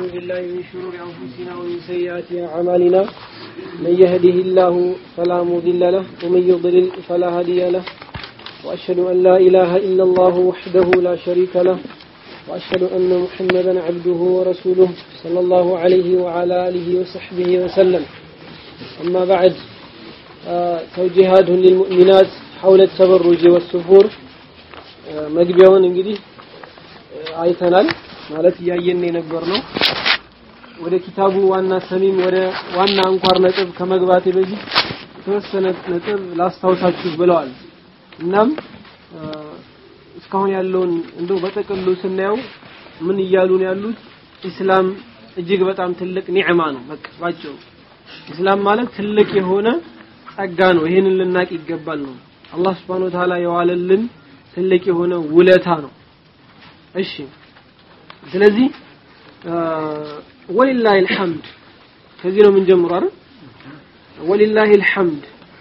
بالله من شرور أنفسنا ومن سيئات أعمالنا من يهده الله فلا مضل له ومن يضلل فلا هادي له وأشهد أن لا إله إلا الله وحده لا شريك له وأشهد أن محمدا عبده ورسوله صلى الله عليه وعلى آله وصحبه وسلم أما بعد آه توجيهات للمؤمنات حول التبرج والسفور آه مقبيون انجدي አይተናል ማለት እያየን የነበር ነው ወደ ኪታቡ ዋና ሰሚም ወደ ዋና አንኳር ነጥብ ከመግባቴ በፊት የተወሰነ ነጥብ ላስታውሳችሁ ብለዋል እናም እስካሁን ያለውን እንደው በጠቅሉ ስናየው ምን እያሉ ነው ያሉት ኢስላም እጅግ በጣም ትልቅ ኒዕማ ነው በቃ ባጭሩ ኢስላም ማለት ትልቅ የሆነ ጸጋ ነው ይህንን ልናቅ ይገባል ነው አላህ Subhanahu Wa Ta'ala የዋለልን ትልቅ የሆነ ውለታ ነው እሺ ስለዚህ ወሊላሂ الحمد ከዚህ ነው የምንጀምረው አይደል ወሊላሂ الحمد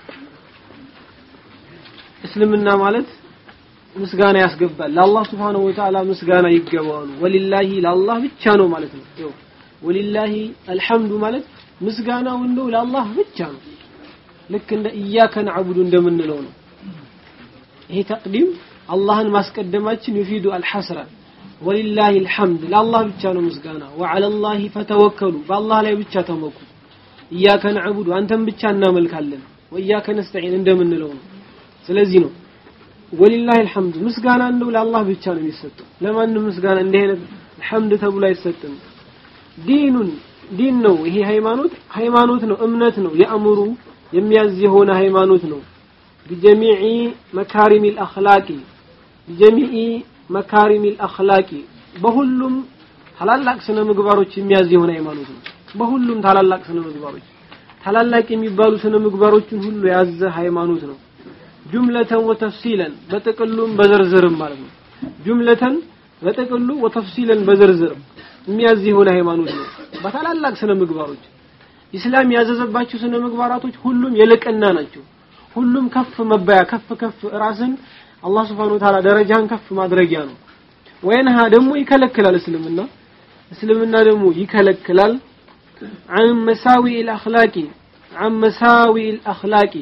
እስልምና ማለት ምስጋና ያስገባል ለአላህ Subhanahu Wa Ta'ala ምስጋና ይገባዋል ወሊላሂ ለአላህ ብቻ ነው ማለት ነው ይኸው ወሊላሂ الحمد ማለት ምስጋናው እንደው ለአላህ ብቻ ነው ልክ እንደ ኢያከ ነዕቡዱ እንደምንለው ነው ይሄ ተቅዲም አላህን ማስቀደማችን ይፊዱ አልሐስራ ወሊላሂ الحمد ለአላህ ብቻ ነው ምስጋና وعلى الله فتوكلوا በአላህ ላይ ብቻ ተመኩ ኢያከ ነዕቡዱ አንተን ብቻ እናመልካለን ወኢያከ ነስተዒን እንደምንለው ነው ስለዚህ ነው ወሊላሂ الحمد ምስጋና እንደው ለአላህ ብቻ ነው የሚሰጠው ለማንም ምስጋና እንዲህ አይነት الحمد ተብሎ አይሰጥም ዲኑን ዲን ነው ይሄ ሃይማኖት ሃይማኖት ነው እምነት ነው የአእምሩ የሚያዝ የሆነ ሃይማኖት ነው بجميع مكارم الأخلاق بجميع مكارم الأخلاق በሁሉም ታላላቅ ስነ ምግባሮች የሚያዝ የሆነ ሃይማኖት ነው በሁሉም ታላላቅ ስነ ምግባሮች ታላላቅ የሚባሉ ስነ ምግባሮችን ሁሉ የያዘ ሃይማኖት ነው ጁምለተን ወተፍሲለን በጥቅሉም በዝርዝርም ማለት ነው ጁምለተን በጥቅሉ ወተፍሲለን በዝርዝርም የሚያዝ የሆነ ሃይማኖት ነው በታላላቅ ስነ ምግባሮች ኢስላም ያዘዘባቸው ስነ ምግባራቶች ሁሉም የልቅና ናቸው ሁሉም ከፍ መባያ ከፍ ከፍ ራስን አላህ Subhanahu Wa Ta'ala ደረጃን ከፍ ማድረጊያ ነው ወይንሃ ደግሞ ይከለክላል እስልምና እስልምና ደግሞ ይከለክላል عن مساوي الاخلاق عن مساوي الاخلاق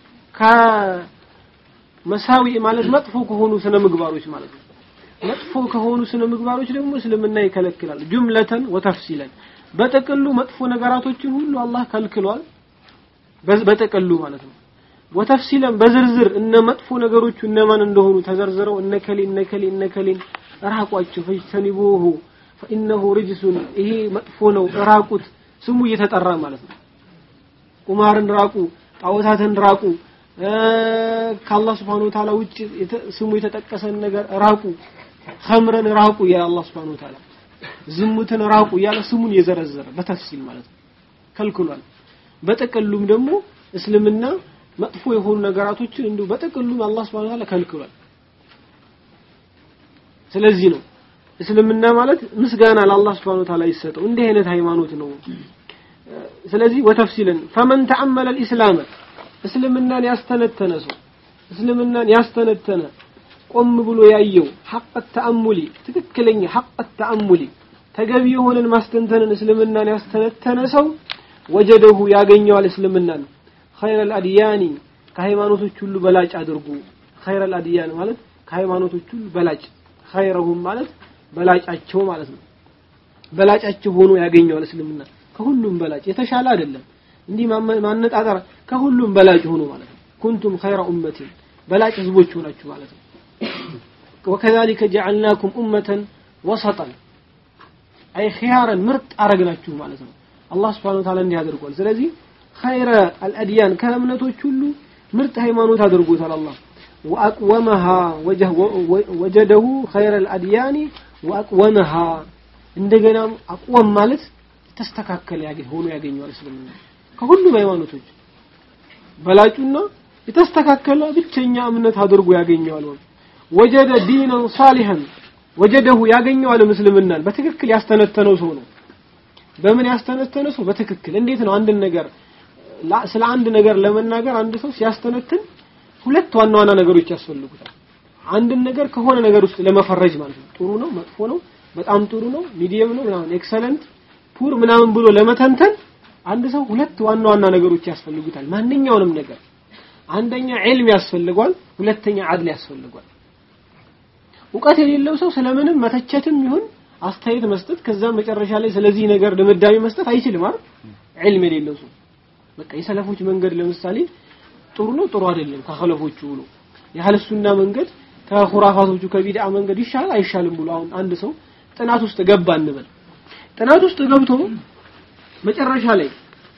ከመሳዊ ማለት መጥፎ ከሆኑ ስነ ምግባሮች ማለት ነው መጥፎ ከሆኑ ስነ ምግባሮች ደግሞ እስልምና ይከለክላል ጁምለተን ወተፍሲለን በጥቅሉ መጥፎ ነገራቶችን ሁሉ አላህ ከልክሏል በጥቅሉ ማለት ነው ወተፍሲለን በዝርዝር እነ መጥፎ ነገሮቹ እነማን እንደሆኑ ተዘርዝረው እነከሊ እነከሊ እነከሊን ራቋቸው ፈጅተኒቡሁ ፈኢነሁ ርጅሱን ይሄ መጥፎ ነው ራቁት ስሙ እየተጠራ ማለት ነው ቁማርን ራቁ ጣዖታትን ራቁ ከአላህ Subhanahu Wa Ta'ala ውጭ ስሙ የተጠቀሰን ነገር ራቁ ኸምረን ራቁ ያ አላህ Subhanahu Wa Ta'ala ዝሙትን ራቁ ያለ ስሙን የዘረዘረ በተፍሲል ማለት ነው ከልክሏል በጥቅሉም ደግሞ እስልምና መጥፎ የሆኑ ነገራቶችን እንዲሁ በጥቅሉም አላህ Subhanahu Wa Ta'ala ከልክሏል ስለዚህ ነው እስልምና ማለት ምስጋና ለአላህ Subhanahu Wa Ta'ala ይሰጠው እንዲህ አይነት ሃይማኖት ነው ስለዚህ ወተፍሲልን ፈመን ተአመለ الاسلام እስልምናን ያስተነተነ ሰው እስልምናን ያስተነተነ ቆም ብሎ ያየው ሐቅ ተአሙሊ ትክክለኛ ሐቅ ተአሙሊ ተገቢ የሆነን ማስተንተንን እስልምናን ያስተነተነ ሰው ወጀደሁ ያገኘዋል እስልምናን ኸይረ አልአድያኒ ከሃይማኖቶች ሁሉ በላጭ አድርጉ ኸይረ አልአድያን ማለት ከሃይማኖቶች ሁሉ በላጭ ኸይረሁም ማለት በላጫቸው ማለት ነው በላጫቸው ሆኖ ያገኘዋል እስልምና ከሁሉም በላጭ የተሻለ አይደለም እንዲህ ማነጣጠር ከሁሉም በላጭ ሆኖ ማለት ነው ኩንቱም ኸይረ ኡመቲ በላጭ ህዝቦች ሆናችሁ ማለት ነው وكذلك جعلناكم أمة وسطا أي خيارا مرت أرقناችሁ ማለት ነው አላህ Subhanahu Wa Ta'ala እንዲህ አድርጓል ስለዚህ خير الأديان ከእምነቶች ሁሉ ምርጥ ሃይማኖት አድርጎታል አላህ وأقومها وجه وجده خير الأديان وأقومها እንደገና አቅወም ማለት ተስተካከለ ሆኖ ያገኘዋል እስልምና ከሁሉም ሃይማኖቶች በላጩና የተስተካከለ ብቸኛ እምነት አድርጎ ያገኘዋል ወጀደ ዲነን ሳሊሐን ወጀደሁ ያገኘዋል እስልምናን በትክክል ያስተነተነው ሰው ነው በምን ያስተነተነ ሰው በትክክል እንዴት ነው አንድን ነገር ስለ አንድ ነገር ለመናገር አንድ ሰው ሲያስተነትን ሁለት ዋና ዋና ነገሮች ያስፈልጉታል አንድን ነገር ከሆነ ነገር ውስጥ ለመፈረጅ ማለት ነው ጥሩ ነው መጥፎ ነው በጣም ጥሩ ነው ሚዲየም ነው ምናምን ኤክሰለንት ፑር ምናምን ብሎ ለመተንተን አንድ ሰው ሁለት ዋና ዋና ነገሮች ያስፈልጉታል ማንኛውንም ነገር አንደኛ ዒልም ያስፈልጓል ሁለተኛ አድል ያስፈልጓል እውቀት የሌለው ሰው ስለምንም መተቸትም ይሁን አስተያየት መስጠት ከዛ መጨረሻ ላይ ስለዚህ ነገር ድምዳሜ መስጠት አይችልም አይደል ዒልም የሌለው ሰው በቃ የሰለፎች መንገድ ለምሳሌ ጥሩ ነው ጥሩ አይደለም ከኸለፎቹ ብሎ የአህለ ሱና መንገድ ከኹራፋቶቹ ከቢድዓ መንገድ ይሻላል አይሻልም ብሎ አሁን አንድ ሰው ጥናት ውስጥ ገባ እንበል ጥናት ውስጥ ገብቶ መጨረሻ ላይ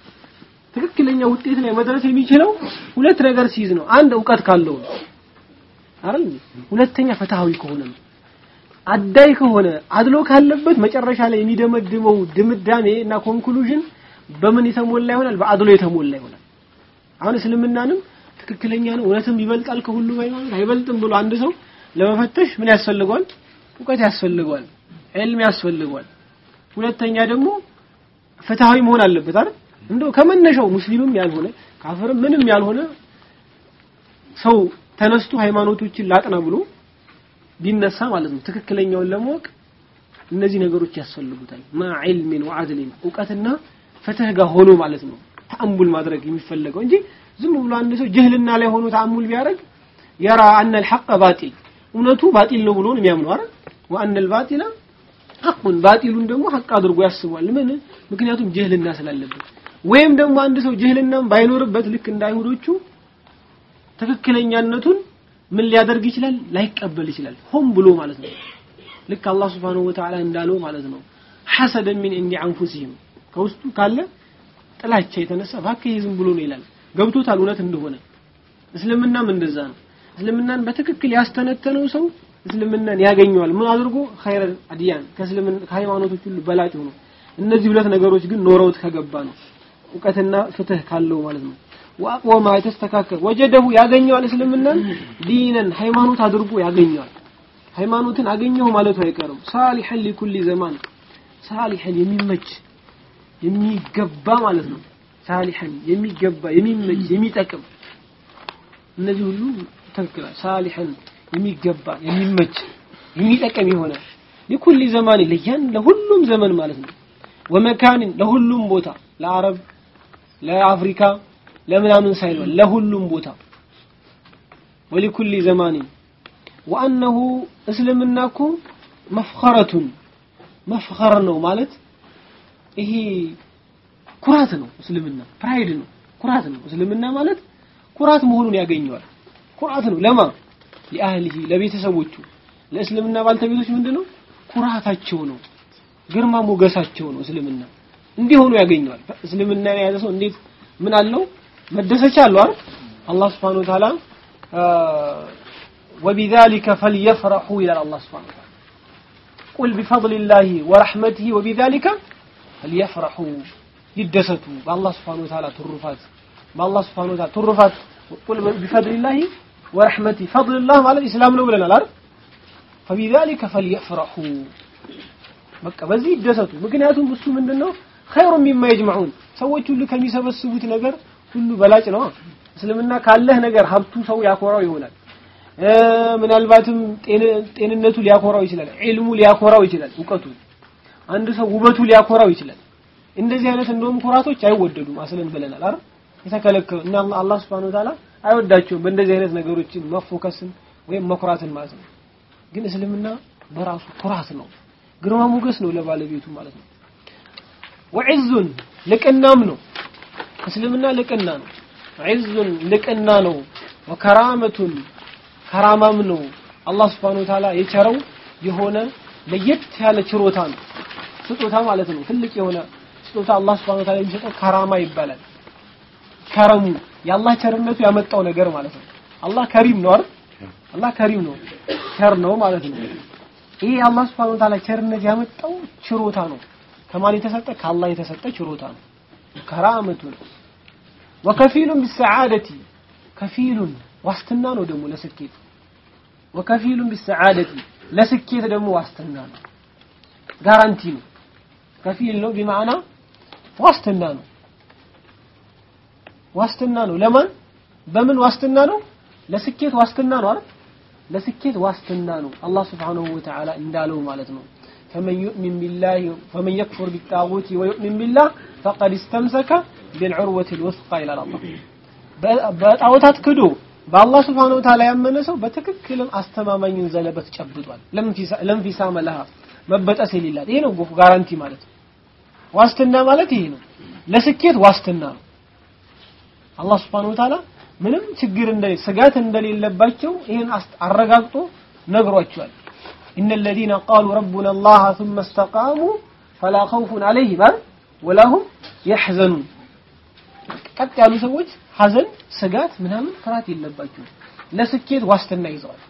ትክክለኛ ውጤት ላይ መድረስ የሚችለው ሁለት ነገር ሲይዝ ነው አንድ እውቀት ካለው ነው አይደል ሁለተኛ ፍትሃዊ ከሆነ ነው አዳይ ከሆነ አድሎ ካለበት መጨረሻ ላይ የሚደመድመው ድምዳሜ እና ኮንክሉዥን በምን የተሞላ ይሆናል በአድሎ የተሞላ ይሆናል አሁን እስልምናንም ትክክለኛ ነው እውነትም ይበልጣል ከሁሉ ሃይማኖት አይበልጥም ብሎ አንድ ሰው ለመፈተሽ ምን ያስፈልገዋል እውቀት ያስፈልገዋል ዒልም ያስፈልገዋል ሁለተኛ ደግሞ ፍትሃዊ መሆን አለበት አይደል እንደው ከመነሻው ሙስሊምም ያልሆነ ካፍርም ምንም ያልሆነ ሰው ተነስቶ ሃይማኖቶችን ላጥና ብሎ ቢነሳ ማለት ነው ትክክለኛውን ለማወቅ እነዚህ ነገሮች ያስፈልጉታል ማ ዒልሚን ወዐድሊን እውቀትና ፍትህ ጋር ሆኖ ማለት ነው ተአሙል ማድረግ የሚፈለገው እንጂ ዝም ብሎ አንድ ሰው ጅህልና ላይ ሆኖ ተአሙል ቢያደርግ የራ አነ الحق ባጢል እውነቱ ባጢል ነው ብሎ ነው የሚያምነው አይደል ወአነ الباطل ሐቁን ባጢሉን ደግሞ ሐቅ አድርጎ ያስባል ምን ምክንያቱም ጅህልና ስላለበት ወይም ደግሞ አንድ ሰው ጅህልናም ባይኖርበት ልክ እንደ አይሁዶቹ ትክክለኛነቱን ምን ሊያደርግ ይችላል ላይቀበል ይችላል ሆም ብሎ ማለት ነው ልክ አላህ Subhanahu Wa Ta'ala እንዳለው ማለት ነው ሐሰደን ሚን እንዲ አንፉሲህም ከውስጡ ካለ ጥላቻ የተነሳ ባከህ ዝም ብሎ ነው ይላል ገብቶታል እውነት እንደሆነ እስልምናም እንደዛ ነው እስልምናን በትክክል ያስተነተነው ሰው እስልምናን ያገኘዋል ምን አድርጎ ኸይረ አዲያን ከእስልምና ከሃይማኖቶች ሁሉ በላጭ ሆኖ እነዚህ ሁለት ነገሮች ግን ኖረውት ከገባ ነው እውቀትና ፍትህ ካለው ማለት ነው ወአቅወማ የተስተካከል ወጀደሁ ያገኘዋል እስልምናን ዲነን ሃይማኖት አድርጎ ያገኘዋል ሃይማኖትን አገኘሁ ማለቱ አይቀርም ሳሊሐን ሊኩሊ ዘማን ሳሊሐን የሚመች የሚገባ ማለት ነው ሳሊሐን የሚገባ የሚመች የሚጠቅም እነዚህ ሁሉ ተክክላል ሳሊሐን የሚገባ የሚመች የሚጠቅም የሆነ ሊኩሊ ዘማን ለያን ለሁሉም ዘመን ማለት ነው ወመካንን ለሁሉም ቦታ ለአረብ ለአፍሪካ ለምናምን ሳይሆን ለሁሉም ቦታ ወሊኩሊ ዘማን ወአነሁ እስልምና እኮ መፍኸረቱን መፍኸር ነው ማለት ይሄ ኩራት ነው እስልምና ፕራይድ ነው ኩራት ነው እስልምና ማለት ኩራት መሆኑን ያገኘዋል ኩራት ነው ለማ ለአህሊሂ ለቤተሰቦቹ ለእስልምና ባልተቤቶች ምንድነው ኩራታቸው ነው ግርማ ሞገሳቸው ነው እስልምና እንዲሆኑ ያገኘዋል እስልምና የያዘ ሰው እንዴት ምን አለው መደሰቻ አለው አይደል አላህ Subhanahu Wa Ta'ala وبذلك فليفرحوا إلى الله سبحانه وتعالى قل بفضل الله ورحمته وبذلك فليفرحوا يدستوا بالله سبحانه وتعالى ترفات بالله سبحانه وتعالى ترفات قل بفضل الله ورحمته فضل الله على الإسلام لو لنا الأرض فبذلك فليفرحوا በቃ በዚህ ይደሰቱ ምክንያቱም እሱ ምንድነው خير مما يجمعون ሰዎች ሁሉ ከሚሰበስቡት ነገር ሁሉ በላጭ ነው እስልምና ካለህ ነገር ሀብቱ ሰው ያኮራው ይሆናል ምናልባትም ጤንነቱ ሊያኮራው ይችላል ዒልሙ ሊያኮራው ይችላል እውቀቱ አንድ ሰው ውበቱ ሊያኮራው ይችላል እንደዚህ አይነት እንደውም ኩራቶች አይወደዱም አስለን ብለናል አይደል የተከለከሉ እና አላህ Subhanahu Wa Ta'ala አይወዳቸውም በእንደዚህ አይነት ነገሮችን መፎከስን ወይም መኩራትን ማለት ነው ግን እስልምና በራሱ ኩራት ነው ግርማ ሞገስ ነው ለባለቤቱ ማለት ነው ወዕዙን ልቅናም ነው እስልምና ልቅና ነው ዒዙን ልቅና ነው ወከራመቱን ከራማም ነው አላህ Subhanahu Wa Ta'ala የቸረው የሆነ ለየት ያለ ችሮታ ነው ስጦታ ማለት ነው ትልቅ የሆነ ስጦታ አላህ Subhanahu Wa Ta'ala የሚሰጠው ከራማ ይባላል ከረሙ የአላህ ቸርነቱ ያመጣው ነገር ማለት ነው አላህ ከሪም ነው አይደል አላህ ከሪም ነው ቸር ነው ማለት ነው ይሄ አላህ Subhanahu Wa Ta'ala ቸርነት ያመጣው ችሮታ ነው ከማን የተሰጠ ከአላህ የተሰጠ ችሮታ ነው ከራመቱን ወከፊሉን ቢሰዓደቲ ከፊሉን ዋስትና ነው ደግሞ ለስኬት ወከፊሉን ቢሰዓደቲ ለስኬት ደግሞ ዋስትና ነው ጋራንቲ ነው ከፊል ነው ቢማዕና ዋስትና ነው ዋስትና ነው ለማን በምን ዋስትና ነው ለስኬት ዋስትና ነው አይደል ለስኬት ዋስትና ነው አላህ Subhanahu Wa Ta'ala እንዳለው ማለት ነው فمن يؤمن بالله فمن يكفر بالطاغوت ويؤمن بالله فقد استمسك بالعروة الوثقى إلى الله በጣዖታት ክዶ በአላህ ስብሓን ወተዓላ ያመነ ሰው በትክክልም አስተማማኝን ዘለበት ጨብጧል ለንፊሳመ ለሃ መበጠስ የሌላት ይሄ ነው ጋራንቲ ማለት ዋስትና ማለት ይሄ ነው ለስኬት ዋስትና ነው አላህ ስብሓን ወተዓላ ምንም ችግር እንደሌለ ስጋት እንደሌለባቸው ይህን አረጋግጦ ነግሯቸዋል إن الذين قالوا ربنا الله ثم استقاموا فلا خوف عليهم ولا هم يحزنون ቀጥ ያሉ ሰዎች ሀዘን ስጋት ምናምን ፍርሃት የለባቸው ለስኬት ዋስትና ይዘዋል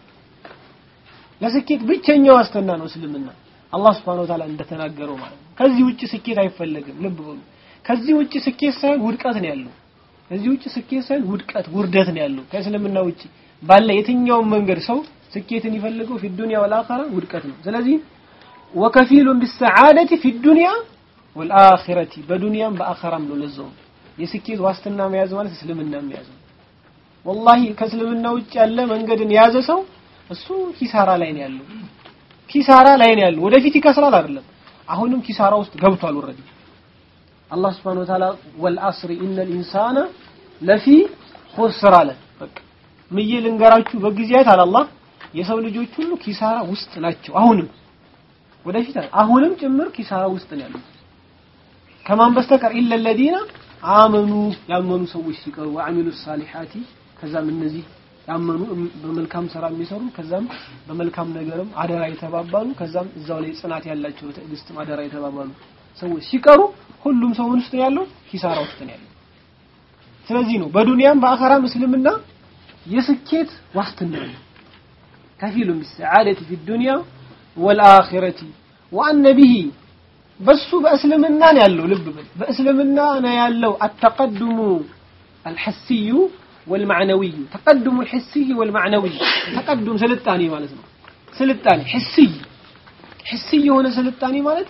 ለስኬት ብቸኛ ዋስትና ነው እስልምና አላህ Subhanahu Wa Ta'ala እንደተናገረው ማለት ነው ከዚህ ውጭ ስኬት አይፈለግም ልብ በሉ ከዚህ ውጭ ስኬት ሳይሆን ውድቀት ነው ያለው ከዚህ ውጭ ስኬት ሳይሆን ውድቀት ውርደት ነው ያለው ከእስልምና ውጭ ባለ የትኛውም መንገድ ሰው ስኬትን ይፈልገው في الدنيا والآخرة ውድቀት ነው ስለዚህ وكفيل بالسعادة في الدنيا والآخرة በዱንያም በአኸራም ነው ለዛው የስኬት ዋስትና መያዝ ማለት እስልምና መያዝ ነው ወላሂ ከእስልምና ውጭ ያለ መንገድን የያዘ ሰው እሱ ኪሳራ ላይ ነው ያለው ኪሳራ ላይ ነው ያለው ወደፊት ይከስራል አይደለም አሁንም ኪሳራ ውስጥ ገብቷል ኦልሬዲ አላህ Subhanahu Wa Ta'ala ወልአስሪ ኢነል ኢንሳነ ለፊ ኹስር አለ በቃ ምዬ ልንገራችሁ በጊዜያት አለ አላህ የሰው ልጆች ሁሉ ኪሳራ ውስጥ ናቸው አሁንም ወደፊት አሁንም ጭምር ኪሳራ ውስጥ ነው ያሉት ከማን በስተቀር ኢለ الذين አመኑ ያመኑ ሰዎች ሲቀሩ ወአሚሉ ሳሊሓቲ ከዛም እነዚህ ያመኑ በመልካም ስራ የሚሰሩ ከዛም በመልካም ነገርም አደራ የተባባሉ ከዛም እዛው ላይ ጽናት ያላቸው ትዕግስትም አደራ የተባባሉ ሰዎች ሲቀሩ ሁሉም ሰው ምን ውስጥ ነው ያለው ኪሳራ ውስጥ ነው ያለው ስለዚህ ነው በዱንያም በአኸራም እስልምና የስኬት ዋስትና ነው ከፊሉ ቢሰዓደቲ ፊ ዱንያ ወልአኺረቲ ወአነ ቢሂ በሱ በእስልምና ነው ያለው ልብ በል በእስልምና ነው ያለው አተቀድሙ አልሐሲዩ والمعنوي تقدم الحسي والمعنوي تقدم سلطاني ማለት ነው ስልጣኔ حسي حسي የሆነ ስልጣኔ ማለት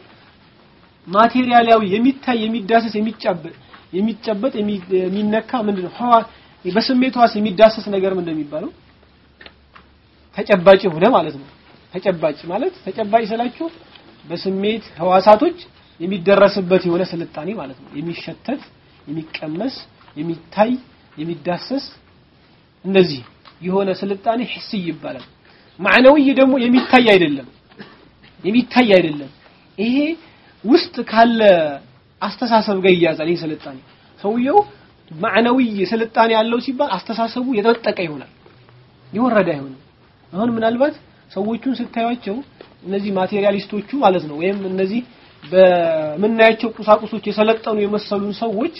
ማቴሪያላዊ የሚታይ የሚዳሰስ የሚጨበጥ የሚጨበጥ የሚነካ ምንድነው ህዋ በስሜት ህዋስ የሚዳሰስ ነገር ምን እንደሚባለው ተጨባጭ ሆነ ማለት ነው ተጨባጭ ማለት ተጨባጭ ስላችሁ በስሜት ህዋሳቶች የሚደረስበት የሆነ ስልጣኔ ማለት ነው የሚሸተት የሚቀመስ የሚታይ የሚዳሰስ እንደዚህ የሆነ ስልጣኔ ሂሲ ይባላል ማዕነዊ ደግሞ የሚታይ አይደለም የሚታይ አይደለም ይሄ ውስጥ ካለ አስተሳሰብ ጋር ይያዛል ይሄ ስልጣኔ ሰውየው ማዕነዊ ስልጣኔ ያለው ሲባል አስተሳሰቡ የተጠቀ ይሆናል የወረደ አይሆንም አሁን ምናልባት ሰዎቹን ስታዩቸው እነዚህ ማቴሪያሊስቶቹ ማለት ነው ወይም እነዚህ በምናያቸው ቁሳቁሶች የሰለጠኑ የመሰሉን ሰዎች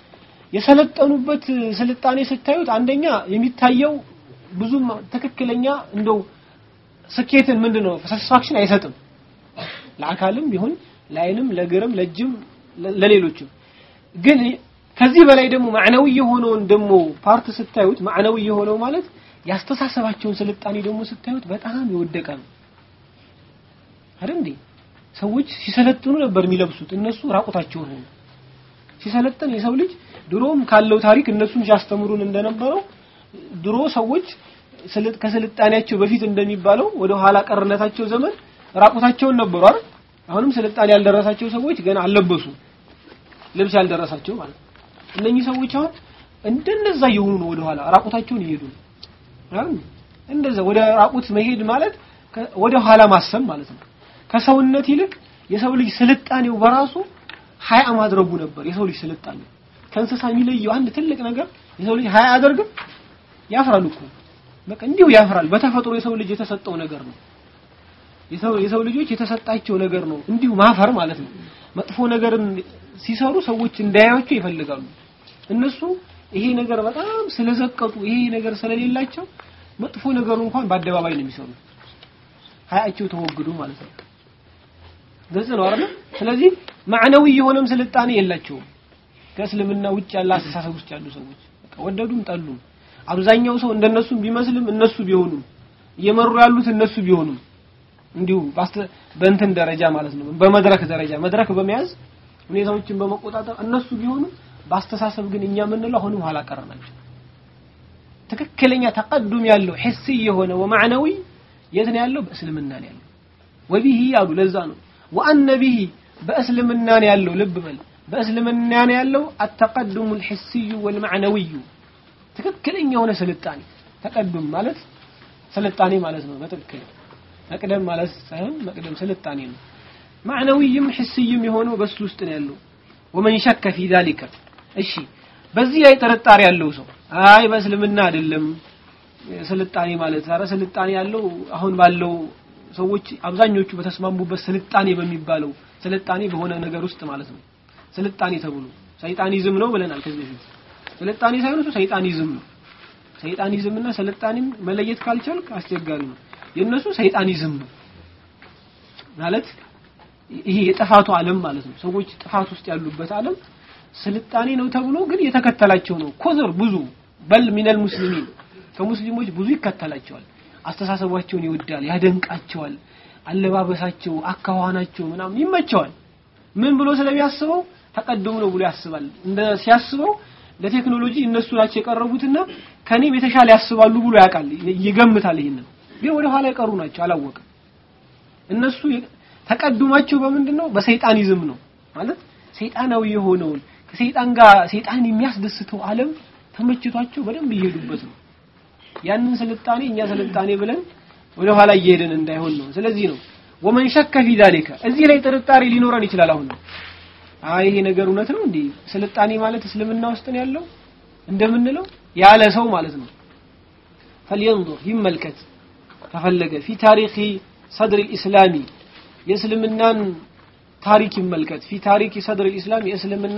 የሰለጠኑበት ስልጣኔ ስታዩት አንደኛ የሚታየው ብዙም ትክክለኛ እንደው ስኬትን ምንድነው ሳቲስፋክሽን አይሰጥም ለአካልም ቢሆን ለአይንም ለግርም ለእጅም ለሌሎችም ግን ከዚህ በላይ ደግሞ ማዕናዊ የሆነውን ደግሞ ፓርት ስታዩት ማዕናዊ የሆነው ማለት ያስተሳሰባቸውን ስልጣኔ ደግሞ ስታዩት በጣም የወደቀ ነው አይደል እንዴ ሰዎች ሲሰለጥኑ ነበር የሚለብሱት እነሱ ራቁታቸውን ሆኑ ሲሰለጥን የሰው ልጅ ድሮም ካለው ታሪክ እነሱም ሲያስተምሩን እንደነበረው ድሮ ሰዎች ከስልጣኔያቸው በፊት እንደሚባለው ወደ ኋላ ቀርነታቸው ዘመን ራቁታቸውን ነበሩ አይደል አሁንም ስልጣኔ ያልደረሳቸው ሰዎች ገና አልለበሱ ልብስ ያልደረሳቸው ማለት እነኚህ ሰዎች አሁን እንደነዛ የሆኑ ነው ወደ ኋላ ራቁታቸውን ይሄዱ አይደል እንደዛ ወደ ራቁት መሄድ ማለት ወደ ኋላ ማሰብ ማለት ነው ከሰውነት ይልቅ የሰው ልጅ ስልጣኔው በራሱ ሀያ ማድረጉ ነበር የሰው ልጅ ስልጣኔ ከእንስሳ የሚለየው አንድ ትልቅ ነገር የሰው ልጅ ሀያ አያደርግም ያፍራል እኮ በቃ እንዲሁ ያፍራል በተፈጥሮ የሰው ልጅ የተሰጠው ነገር ነው የሰው የሰው ልጆች የተሰጣቸው ነገር ነው እንዲሁ ማፈር ማለት ነው መጥፎ ነገርን ሲሰሩ ሰዎች እንዳያዩቸው ይፈልጋሉ እነሱ ይሄ ነገር በጣም ስለዘቀጡ ይሄ ነገር ስለሌላቸው መጥፎ ነገሩ እንኳን በአደባባይ ነው የሚሰሩት ሀያቸው ተወግዱ ማለት ነው ግልጽ ነው አይደል ስለዚህ ማዕነዊ የሆነም ስልጣኔ የላቸውም ከእስልምና ውጭ ያለ አስተሳሰብ ውስጥ ያሉ ሰዎች ወደዱም ጠሉም አብዛኛው ሰው እንደነሱም ቢመስልም እነሱ ቢሆኑም እየመሩ ያሉት እነሱ ቢሆኑም እንዲሁ በእንትን ደረጃ ማለት ነው በመድረክ ደረጃ መድረክ በመያዝ ሁኔታዎችን በመቆጣጠር እነሱ ቢሆኑ በአስተሳሰብ ግን እኛ የምንለው አሁንም ኋላ ቀር ናቸው ትክክለኛ ተቀዱም ያለው ሂሲ የሆነ ወማዕነዊ የት ነው ያለው በእስልምና ነው ያለው ወቢሂ ያሉ ለዛ ነው ወአነ ቢሂ በእስልምናን ያለው ልብ በል በእስልምናን ያለው አተቀዱሙ ልሕስዩ ወልማዕነዊዩ ትክክለኛ የሆነ ስልጣኔ ተቀዱም ማለት ስልጣኔ ማለት ነው በትክክል መቅደም ማለት ሳይሆን መቅደም ስልጣኔ ነው ማዕነዊይም ሕስይም የሆነው በሱ ውስጥ ነው ያለው ወመን ሸከ ፊ ዛሊከ እሺ በዚህ ላይ ጥርጣሬ ያለው ሰው አይ በእስልምና አይደለም ስልጣኔ ማለት ኧረ ስልጣኔ ያለው አሁን ባለው ሰዎች አብዛኞቹ በተስማሙበት ስልጣኔ በሚባለው ስልጣኔ በሆነ ነገር ውስጥ ማለት ነው ስልጣኔ ተብሎ ሰይጣኒዝም ነው ብለናል ከዚህ በፊት ስልጣኔ ሳይሆን እሱ ሰይጣኒዝም ነው ሰይጣኒዝም እና ስልጣኔም መለየት ካልቻልክ አስቸጋሪ ነው የእነሱ ሰይጣኒዝም ነው ማለት ይሄ የጥፋቱ ዓለም ማለት ነው ሰዎች ጥፋት ውስጥ ያሉበት ዓለም ስልጣኔ ነው ተብሎ ግን የተከተላቸው ነው ኮዘር ብዙ በል ሚነል ሙስሊሚን ከሙስሊሞች ብዙ ይከተላቸዋል አስተሳሰባቸውን ይወዳል ያደንቃቸዋል አለባበሳቸው አካዋናቸው ምናምን ይመቸዋል ምን ብሎ ስለሚያስበው ተቀደሙ ነው ብሎ ያስባል እንደ ሲያስበው ለቴክኖሎጂ እነሱ ናቸው የቀረቡትና ከኔም የተሻለ ያስባሉ ብሎ ያውቃል ይገምታል ይሄንን ግን ወደ ኋላ የቀሩ ናቸው አላወቅም እነሱ ተቀዱማቸው በምንድን ነው በሰይጣኒዝም ነው ማለት ሰይጣናዊ የሆነውን ከሰይጣን ጋር ሰይጣን የሚያስደስተው ዓለም ተመችቷቸው በደንብ እየሄዱበት ነው ያንን ስልጣኔ እኛ ስልጣኔ ብለን ወደ ኋላ እየሄድን እንዳይሆን ነው ስለዚህ ነው ወመን ሸከ ፊ ዛሊከ እዚህ ላይ ጥርጣሬ ሊኖረን ይችላል አሁን ነው አይ ይሄ ነገር እውነት ነው እንዴ ስልጣኔ ማለት እስልምና ውስጥ ነው ያለው እንደምንለው ያለ ሰው ማለት ነው فلينظر ይመልከት ከፈለገ ፊ ታሪኺ ሰድር الاسلامي የእስልምናን ታሪክ ይመልከት ፊ ታሪክ ሰድር الاسلام የእስልምና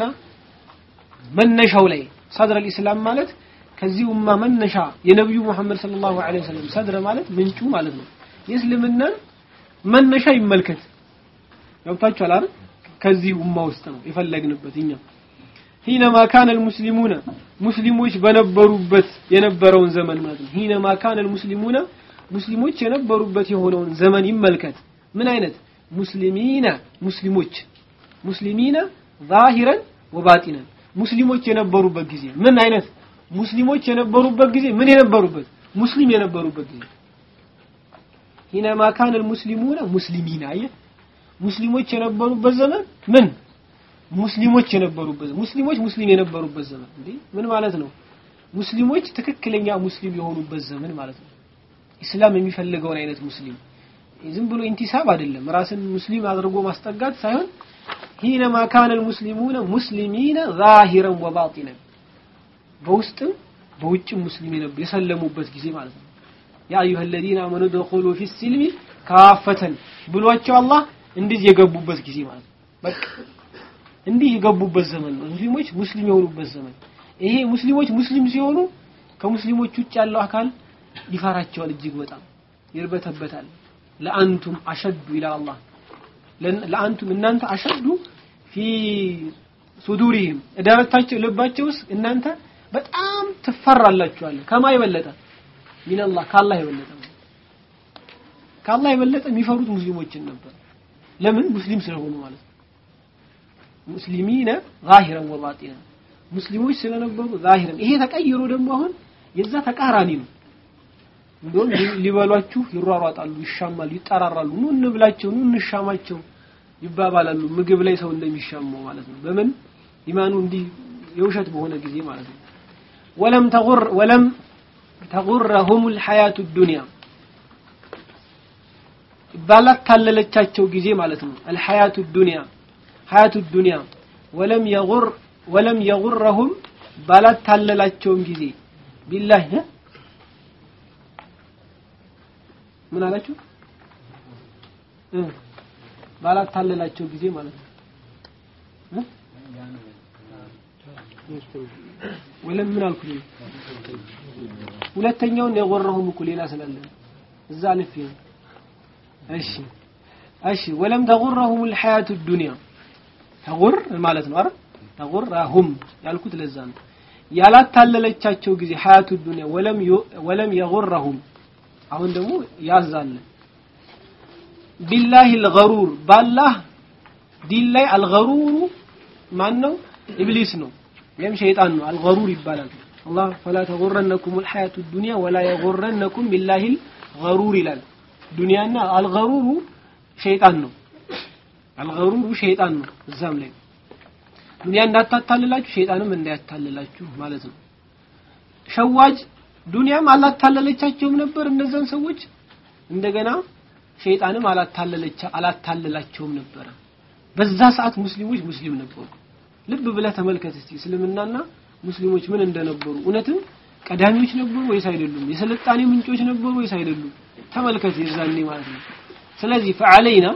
መነሻው ላይ ሰድር الاسلام ማለት ከዚህ ኡማ መነሻ የነብዩ መሐመድ ሰለላሁ ዐለይሂ ወሰለም ሰድር ማለት ምንጩ ማለት ነው የእስልምናን መነሻ ይመልከት ገብታችኋል አይደል ከዚህ ኡማ ውስጥ ነው የፈለግንበት እኛ ሂነማ ካነ المسلمون ሙስሊሞች በነበሩበት የነበረውን ዘመን ማለት ነው ሂነማ ካነ المسلمون ሙስሊሞች የነበሩበት የሆነውን ዘመን ይመልከት ምን አይነት ሙስሊሚና ሙስሊሞች ሙስሊሚና ዛሂረን ወባጢነን ሙስሊሞች የነበሩበት ጊዜ ምን አይነት ሙስሊሞች የነበሩበት ጊዜ ምን የነበሩበት ሙስሊም የነበሩበት ጊዜ ሂነማ ካነ المسلمون ሙስሊሚና አየህ ሙስሊሞች የነበሩበት ዘመን ምን ሙስሊሞች የነበሩበት ሙስሊሞች ሙስሊም የነበሩበት ዘመን እንዴ ምን ማለት ነው ሙስሊሞች ትክክለኛ ሙስሊም የሆኑበት ዘመን ማለት ነው ኢስላም የሚፈልገውን አይነት ሙስሊም ዝም ብሎ ኢንቲሳብ አይደለም ራስን ሙስሊም አድርጎ ማስጠጋት ሳይሆን ሂነማ ካነ المسلمون ሙስሊሚነ ዛሂረን ወባጢነን በውስጥም በውጭም ሙስሊም የሰለሙበት ጊዜ ማለት ነው ያ አዩሃ الذين آمنوا ادخلوا في السلم كافة ብሏቸው አላህ እንዲህ የገቡበት ጊዜ ማለት ነው በቃ እንዲህ የገቡበት ዘመን ነው ሙስሊሞች ሙስሊም የሆኑበት ዘመን ይሄ ሙስሊሞች ሙስሊም ሲሆኑ ከሙስሊሞች ውጭ ያለው አካል ይፈራቸዋል እጅግ በጣም ይርበተበታል ለአንቱም አሸዱ ይላል አላህ ለአንቱም እናንተ አሸዱ ፊ ሱዱሪህም እዳረታቸው ልባቸው ውስጥ እናንተ በጣም ትፈራላችኋል ከማ የበለጠ ሚነላህ ከአላህ የበለጠ ከአላህ የበለጠ የሚፈሩት ሙስሊሞችን ነበር ለምን ሙስሊም ስለሆኑ ማለት ነው ሙስሊሚነ ዛሂረን ወባጢነን ሙስሊሞች ስለነበሩ ዛሂረን ይሄ ተቀይሮ ደግሞ አሁን የዛ ተቃራኒ ነው እንደውም ሊበሏችሁ ይሯሯጣሉ ይሻማሉ ይጠራራሉ ኑ እንብላቸው ኑ እንሻማቸው ይባባላሉ ምግብ ላይ ሰው እንደሚሻማው ማለት ነው በምን ኢማኑ እንዲህ የውሸት በሆነ ጊዜ ማለት ነው ወለም ተጉር ወለም ተጉረሁም الحياة الدنيا ባላታለለቻቸው ጊዜ ማለት ነው الحياة الدنيا حياة الدنيا ولم يغر ولم يغرهم ባላታለላቸውም ጊዜ ቢላህ ምን አላችሁ ባላታለላቸው ጊዜ ማለት ነው ወለም ምን አልኩ ሁለተኛውን የጎረሁም እኮ ሌላ ስላለ እዛ አልፍ እሺ እሺ ወለም ተጉረሁም الحياة الدنيا ተጉር ማለት ነው አይደል ተጉረሁም ያልኩት ለዛ ነው ያላታለለቻቸው ጊዜ ሐያቱ ዱንያ ወለም ወለም የጉረሁም አሁን ደግሞ ያዛለ ቢላሂ الغرور ባላህ ዲን ላይ አልገሩሩ ማን ነው ኢብሊስ ነው ወይም ሸይጣን ነው አልገሩር ይባላል አላህ فلا تغرنكم الحياة الدنيا ولا يغرنكم بالله الغرور ይላል ዱንያና አልገሩሩ ሸይጣን ነው አልገሩሩ ሸይጣን ነው እዛም ላይ ዱንያ እንዳታታልላችሁ ሸይጣንም እንዳያታልላችሁ ማለት ነው ሸዋጅ ዱንያም አላታለለቻቸውም ነበር እነዛን ሰዎች እንደገና ሸይጣንም አላታለለቻ አላታለላቸውም ነበረ በዛ ሰዓት ሙስሊሞች ሙስሊም ነበሩ ልብ ብለህ ተመልከት እስቲ እስልምናና ሙስሊሞች ምን እንደነበሩ እውነትም ቀዳሚዎች ነበሩ ወይስ አይደሉም የስልጣኔ ምንጮች ነበሩ ወይስ አይደሉም ተመልከት የዛኔ ማለት ነው ስለዚህ ፈዓለይና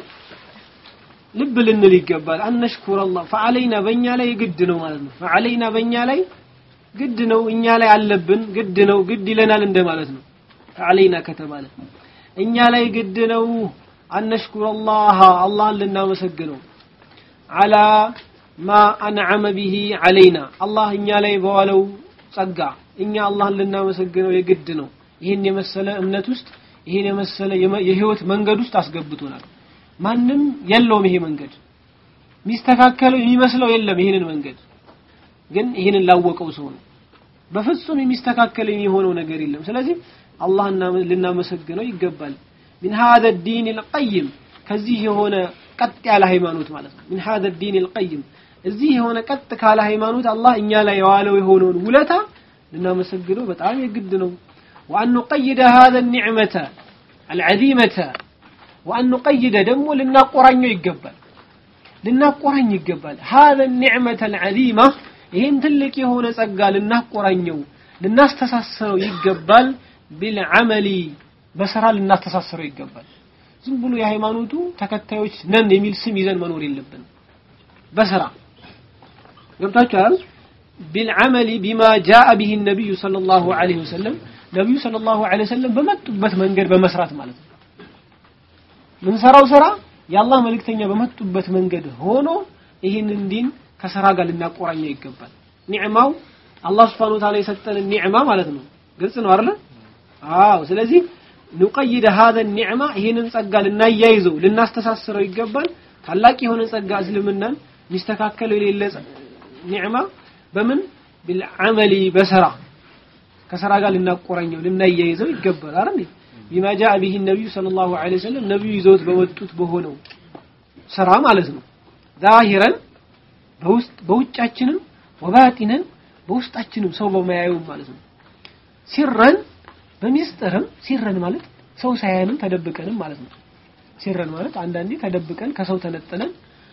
ልብ ልንል ይገባል አነሽኩር አላህ ፈዓለይና በእኛ ላይ ግድ ነው ማለት ነው ፈዓለይና በእኛ ላይ ግድ ነው እኛ ላይ አለብን ግድ ነው ግድ ይለናል እንደማለት ነው ፈዓለይና ከተባለ እኛ ላይ ግድ ነው አነሽኩር አላህ አላህን ልናመሰግነው አላ ማ አንዓመ ቢሂ አለይና አላህ እኛ ላይ በዋለው ጸጋ እኛ አላህን ልናመሰግነው የግድ ነው ይህን የመሰለ እምነት ውስጥ ይህን የመሰለ የህይወት መንገድ ውስጥ አስገብቶናል ማንም የለውም ይሄ መንገድ የሚስተካከለው የሚመስለው የለም ይህንን መንገድ ግን ይህንን ላወቀው ሰው ነው በፍጹም የሚስተካከል የሚሆነው ነገር የለም ስለዚህ አላህን ልናመሰግነው ይገባል من هذا الدين القيم ከዚህ የሆነ ቀጥ ያለ ሃይማኖት ማለት ነው من هذا الدين القيم እዚህ የሆነ ቀጥ ካለ ሃይማኖት አላህ እኛ ላይ የዋለው የሆነውን ውለታ ልናመሰግነው በጣም የግድ ነው وأن نقيد هذا النعمة العظيمة وأن نقيد دمو لنقرنيو يقبل لنقرن يقبل هذا النعمة العظيمة ይህን ትልቅ የሆነ ጸጋ ልናቆራኘው ልናስተሳስረው ይገባል ቢልዓመሊ በስራ ልናስተሳስረው ይገባል ዝም ብሎ የሃይማኖቱ ተከታዮች ነን የሚል ስም ይዘን መኖር የለብን በስራ ገብታችኋል ቢልዓመሊ ቢማ ጃአ ቢህ ነቢዩ صلى الله عليه وسلم ነቢዩ صلى الله عليه وسلم በመጡበት መንገድ በመስራት ማለት ነው ምንሰራው ስራ የአላህ መልእክተኛ በመጡበት መንገድ ሆኖ ይህንን ዲን ከስራ ጋር ልናቆራኘው ይገባል ኒዕማው አላህ Subhanahu Wa Ta'ala የሰጠንን ኒዕማ ማለት ነው ግልጽ ነው አይደል አዎ ስለዚህ ንቀይደ هذا النعمة ይህንን ጸጋ ልናያይዘው ልናስተሳስረው ይገባል ታላቅ የሆነ ጸጋ እስልምናን ሚስተካከለው የሌለ ኒዕማ በምን بالعمل በስራ ከስራ ጋር ልናቆራኘው ልናያይዘው ይገባል አይደል بما جاء به النبي صلى الله عليه وسلم ነብዩ ይዘውት በመጡት በሆነው ስራ ማለት ነው ዛሂረን በውስጥ በውጫችንም ወባጢነን በውስጣችንም ሰው በማያዩ ማለት ነው ሲረን በሚስጥርም ሲረን ማለት ሰው ሳያንም ተደብቀንም ማለት ነው ሲረን ማለት አንዳንዴ ተደብቀን ከሰው ተነጥለን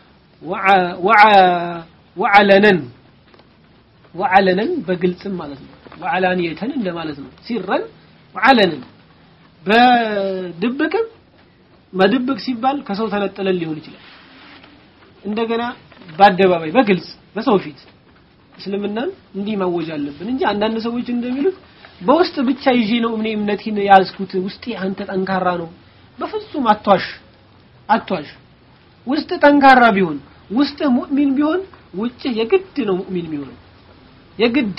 ወዓለነን ወዓለነን በግልጽም ማለት ነው ወዓላንየተን እንደማለት ነው ሲረን ወዓለነን በድብቅም መድብቅ ሲባል ከሰው ተነጥለን ሊሆን ይችላል እንደገና በአደባባይ በግልጽ በሰው ፊት እስልምናን እንዲህ ማወጅ አለብን እንጂ አንዳንድ ሰዎች እንደሚሉት በውስጥ ብቻ ይዤ ነው እኔ እምነቴን ያዝኩት ውስጤ አንተ ጠንካራ ነው በፍጹም አቷሽ አቷሽ ውስጥ ጠንካራ ቢሆን ውስጥ ሙእሚን ቢሆን ውጭ የግድ ነው ሙእሚን የሚሆነው የግድ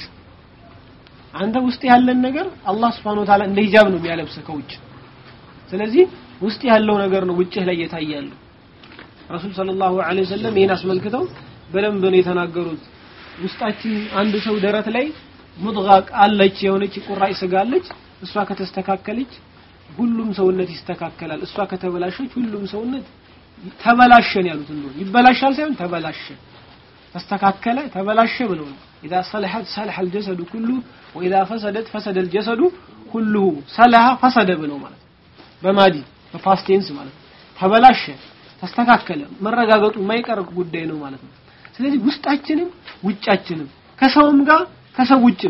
አንተ ውስጥ ያለን ነገር አላህ Subhanahu Wa Ta'ala እንደ ሂጃብ ነው የሚያለብሰ ከውጭ ስለዚህ ውስጥ ያለው ነገር ነው ውጭህ ላይ የታያለው ረሱል ሰለላሁ ዐለይሂ ወሰለም ይሄን አስመልክተው በደንብ ነው የተናገሩት ውስጣችን አንድ ሰው ደረት ላይ ሙድጋ አለች የሆነች ቁራጭ ስጋ አለች እሷ ከተስተካከለች ሁሉም ሰውነት ይስተካከላል እሷ ከተበላሸች ሁሉም ሰውነት ተበላሸን ያሉት እንደው ይበላሻል ሳይሆን ተበላሸ ተስተካከለ ተበላሸ ብለው ነው اذا صلحت صلح الجسد كله واذا فسدت فسد الجسد كله صلح فسد ብለው ማለት በማዲ በፓስቴንስ ማለት ተበላሸ ተስተካከለ መረጋገጡ የማይቀር ጉዳይ ነው ማለት ነው ስለዚህ ውስጣችንም ውጫችንም ከሰውም ጋር ከሰው ውጭም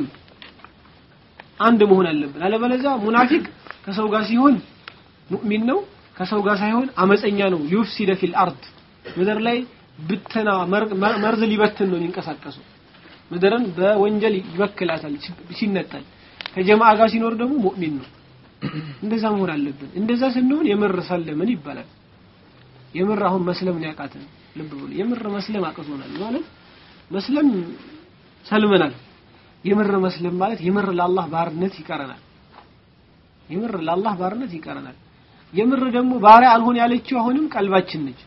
አንድ መሆን አለብን አለበለዚያ ሙናፊቅ ከሰው ጋር ሲሆን ሙእሚን ነው ከሰው ጋር ሳይሆን አመፀኛ ነው ዩፍሲደ ፊል አርድ ምድር ላይ ብትና መርዝ ሊበትን ነው የሚንቀሳቀሱ ምድርን በወንጀል ይበክላታል ሲነጠል ከጀማዓ ጋር ሲኖር ደግሞ ሙእሚን ነው እንደዛ መሆን አለብን እንደዛ ስንሆን የምር ሰለምን ይባላል የምር አሁን መስለም ነው ያቃተን ልብ ብሎ የምር መስለም አቅቶናል ማለት መስለም ሰልመናል የምር መስለም ማለት የምር ለአላህ ባርነት ይቀረናል የምር ለአላህ ባርነት ይቀረናል የምር ደግሞ ባሪያ አልሆን ያለችው አሁንም ቀልባችን ነች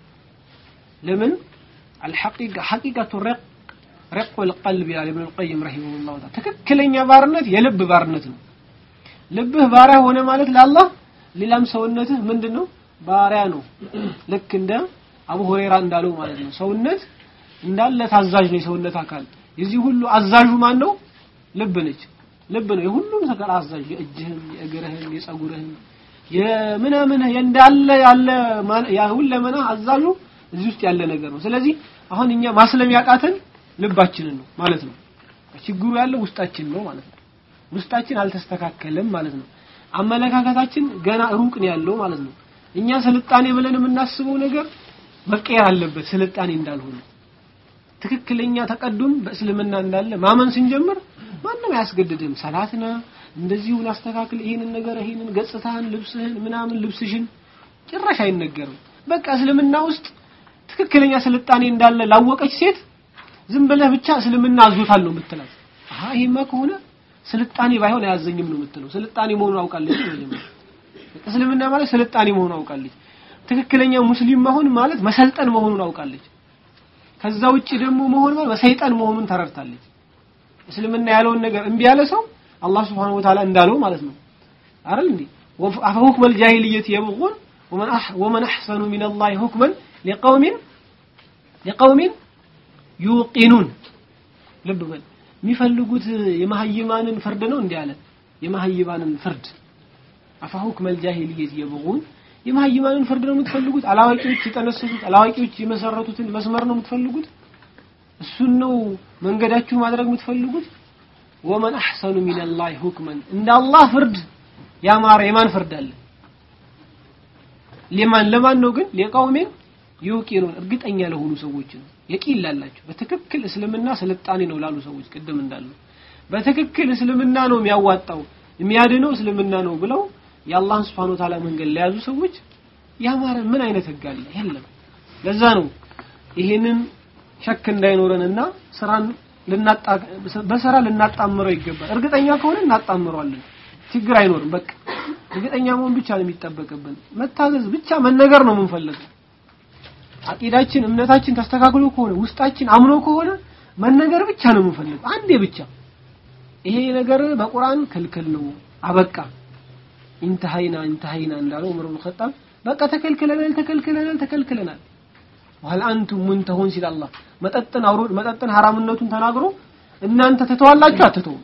ለምን الحقيقه حقيقه الرق رق القلب ይላል ኢብኑ القيم رحمه الله تعالى ትክክለኛ ባርነት የልብ ባርነት ነው ልብህ ባሪያ ሆነ ማለት ለአላህ ሌላም ሰውነትህ ምንድነው ባሪያ ነው ልክ እንደ አቡ ሁረይራ እንዳለው ማለት ነው ሰውነት እንዳለ ታዛዥ ነው የሰውነት አካል የዚህ ሁሉ አዛዡ ማን ነው ልብ ነች ልብ ነው የሁሉም ሰከላ አዛዥ የእጅህም የእግርህም የጸጉርህም የምናምን እንዳለ ያለ ያ ሁለመና አዛዡ እዚህ ውስጥ ያለ ነገር ነው ስለዚህ አሁን እኛ ማስለም ያቃተን ልባችንን ነው ማለት ነው ችግሩ ያለው ውስጣችን ነው ማለት ነው ውስጣችን አልተስተካከለም ማለት ነው አመለካከታችን ገና ሩቅ ነው ያለው ማለት ነው እኛ ስልጣኔ ብለን የምናስበው ነገር መቀየር አለበት ስልጣኔ እንዳልሆነ ትክክለኛ ተቀዱም በእስልምና እንዳለ ማመን ስንጀምር ማንም አያስገድድም ሰላትና እንደዚሁን አስተካክል ይሄንን ነገር ይሄንን ገጽታህን ልብስህን ምናምን ልብስሽን ጭራሽ አይነገርም በቃ እስልምና ውስጥ ትክክለኛ ስልጣኔ እንዳለ ላወቀች ሴት ዝም ብለህ ብቻ እስልምና አዞታል ነው የምትላት አሃ ይሄማ ከሆነ ስልጣኔ ባይሆን አያዘኝም ነው የምትለው ስልጣኔ መሆኑን አውቃለች መጀመሪያ እስልምና ማለት ስልጣኔ መሆኑን አውቃለች ትክክለኛ ሙስሊም መሆን ማለት መሰልጠን መሆኑን አውቃለች ከዛ ውጪ ደግሞ መሆን ማለት መሰይጠን መሆኑን ተረድታለች እስልምና ያለውን ነገር እምቢ ያለ ሰው አላህ Subhanahu Wa Ta'ala እንዳለው ማለት ነው አይደል እንዴ አፈሁክም الجاهليه يبغون ومن أح ومن احسن من الله حكما لقوم لقوم يوقنون ልብ በል የሚፈልጉት የመሀይማንን ፍርድ ነው እንዲህ አለ የመሀይማንን ፍርድ አፈሁክም الجاهليه يبغون የመሀይማንን ፍርድ ነው የምትፈልጉት አላዋቂዎች የጠነሰሱት አላዋቂዎች የመሰረቱትን መስመር ነው የምትፈልጉት እሱን ነው መንገዳችሁ ማድረግ የምትፈልጉት ወመን አሕሰኑ ሚነላሂ ሁክመን እንደ አላህ ፍርድ ያማረ የማን ፍርድ አለ ለማን ለማን ነው ግን ለቀውሜን ይውቂኑን እርግጠኛ ለሆኑ ሰዎች ነው የቂል ላላቸው በትክክል እስልምና ስልጣኔ ነው ላሉ ሰዎች ቅድም እንዳሉ በትክክል እስልምና ነው የሚያዋጣው የሚያድነው እስልምና ነው ብለው የአላህን ስብሐነ ወተዓላ መንገድ ለያዙ ሰዎች ያማረ ምን አይነት ህግ አለ የለም ለዛ ነው ይሄንን ሸክ እንዳይኖረንና ስራን ልናጣ በስራ ልናጣምረው ይገባል እርግጠኛ ከሆነ እናጣምረዋለን ችግር አይኖርም በቃ እርግጠኛ መሆን ብቻ ነው የሚጠበቅብን መታዘዝ ብቻ መነገር ነው የምንፈልገው አቂዳችን እምነታችን ተስተካክሎ ከሆነ ውስጣችን አምኖ ከሆነ መነገር ብቻ ነው የምንፈልገው አንዴ ብቻ ይሄ ነገር በቁርአን ክልክል ነው አበቃ ኢንተሃይና ኢንተሃይና እንዳለው ዑመር ኢብኑ ኸጣብ በቃ ተከልክለናል ተከልክለናል ተከልክለናል ወህል አንቱም ሙንተሁን ሲል አላህ መጠጥን አውሮ መጠጥን ሐራምነቱን ተናግሮ እናንተ ትተዋላችሁ አትተውም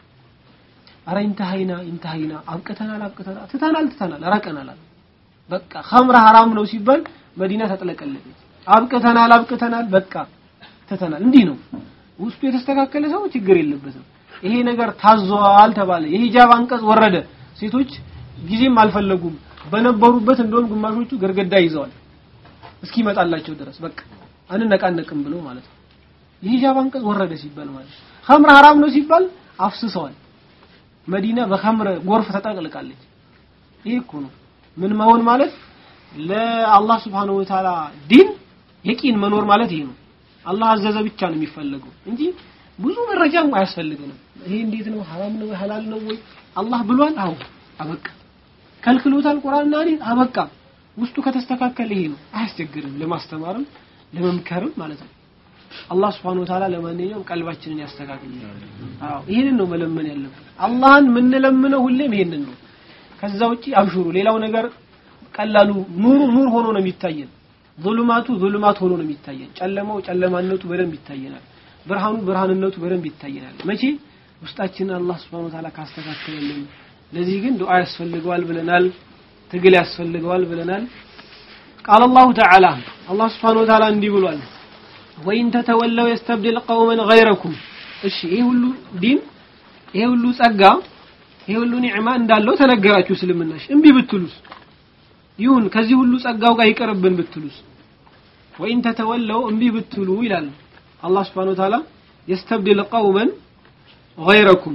አረ ኢንተሃይና ኢንተሃይና አብቅተናል አብቅተናል ትተናል ትተናል ረቀናል በቃ ኸምር ሐራም ነው ሲባል መዲና ተጥለቀለቀች አብቅተናል አብቅተናል በቃ ትተናል እንዲህ ነው ውስጡ የተስተካከለ ሰው ችግር የለበትም ይሄ ነገር ታዟል ተባለ የሂጃብ አንቀጽ ወረደ ሴቶች ጊዜም አልፈለጉም በነበሩበት እንደውም ግማሾቹ ገርገዳ ይዘዋል እስኪመጣላቸው ድረስ በቃ አንነቃነቅም ብሎ ማለት ነው የሂጃብ አንቀጽ ወረደ ሲባል ማለት ኸምር ሐራም ነው ሲባል አፍስሰዋል መዲና በኸምር ጎርፍ ተጠቅልቃለች ይሄ እኮ ነው ምን መሆን ማለት ለአላህ Subhanahu Wa Ta'ala ዲን የቂን መኖር ማለት ይሄ ነው አላህ አዘዘ ብቻ ነው የሚፈለገው እንጂ ብዙ መረጃም አያስፈልግንም ይሄ እንዴት ነው ሐራም ነው ሐላል ነው ወይ አላህ ብሏል አው አበቃ ከልክሎታል ቁርአንና ሐዲስ አበቃ ውስጡ ከተስተካከለ ይሄ ነው አያስቸግርም ለማስተማርም ለመምከርም ማለት ነው አላህ Subhanahu Wa Ta'ala ለማንኛውም ቀልባችንን ያስተካክል አዎ ይሄንን ነው መለመን ያለብን አላህን የምንለምነው ሁሌም ይሄንን ነው ከዛ ውጪ አብሽሩ ሌላው ነገር ቀላሉ ኑሩ ኑር ሆኖ ነው የሚታየን ዙልማቱ ዙልማት ሆኖ ነው የሚታየን ጨለማው ጨለማነቱ በደንብ ይታየናል ብርሃኑ ብርሃንነቱ በደንብ ይታየናል መቼ ውስጣችንን አላህ Subhanahu Wa Ta'ala ካስተካከለልን ለዚህ ግን ዱዓ ያስፈልገዋል ብለናል ትግል ያስፈልገዋል ብለናል قال الله تعالى الله سبحانه وتعالى እንዲህ ብሏል ወይን ተተወለው يستبدل قوما غيركم እሺ ይሄ ሁሉ ዲን ይሄ ሁሉ ጸጋ ይሄ ሁሉ ኒዕማ እንዳለው ተነገራችሁ እስልምናሽ እምቢ ብትሉስ ይሁን ከዚህ ሁሉ ጸጋው ጋር ይቀርብን ብትሉስ ወይን ተተወለው እምቢ ብትሉ ይላል አላህ Subhanahu Wa Ta'ala يستبدل قوما غيركم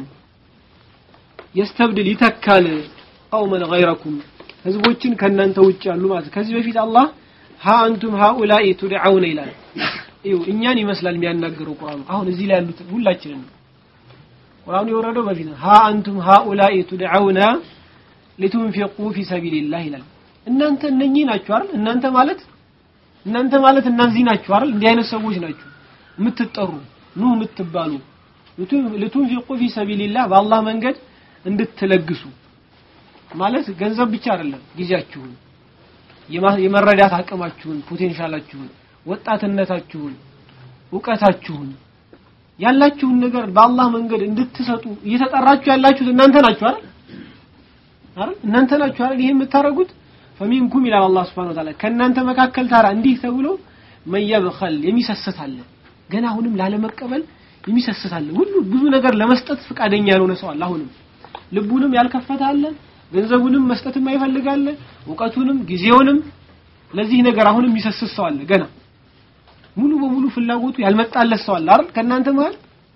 يستبدل ይተካል قوما غيركم ህዝቦችን ከናንተ ውጭ ያሉ ማለት ከዚህ በፊት አላህ ها አንቱም هؤلاء تدعون ይላል እዩ እኛን ይመስላል የሚያናገረው ቁርአኑ አሁን እዚህ ላይ ያሉት ሁላችንን ነው ቁርአኑ የወረደው በፊት ነው ها አንቱም هؤلاء تدعون لتنفقوا في سبيل الله ይላል እናንተ እነኚህ ናችሁ አይደል እናንተ ማለት እናንተ ማለት እነዚህ ናችሁ አይደል እንዲህ አይነት ሰዎች ናችሁ የምትጠሩ ኑ የምትባሉ ልቱንፊቁ ፊ ሰቢልላህ በአላህ መንገድ እንድትለግሱ ማለት ገንዘብ ብቻ አይደለም ጊዜያችሁን የመረዳት አቅማችሁን ፖቴንሻላችሁን ወጣትነታችሁን እውቀታችሁን ያላችሁን ነገር በአላህ መንገድ እንድትሰጡ እየተጠራችሁ ያላችሁት እናንተ ናችሁ አይደል አይደል እናንተ ናችሁ አይደል ይሄ የምታረጉት ፈሚንኩም ይላል አላህ Subhanahu Wa Ta'ala ከእናንተ መካከል ታራ እንዲህ ተብሎ መየብኸል የሚሰስት አለ ገና አሁንም ላለመቀበል የሚሰስት አለ ሁሉ ብዙ ነገር ለመስጠት ፍቃደኛ ያልሆነ ሰው አለ አሁንም ልቡንም ያልከፈተ አለ ገንዘቡንም መስጠትም አይፈልጋለ እውቀቱንም ጊዜውንም ለዚህ ነገር አሁንም የሚሰስት ሰው አለ ገና ሙሉ በሙሉ ፍላጎቱ ያልመጣለት ሰው አለ አይደል ከእናንተ መሃል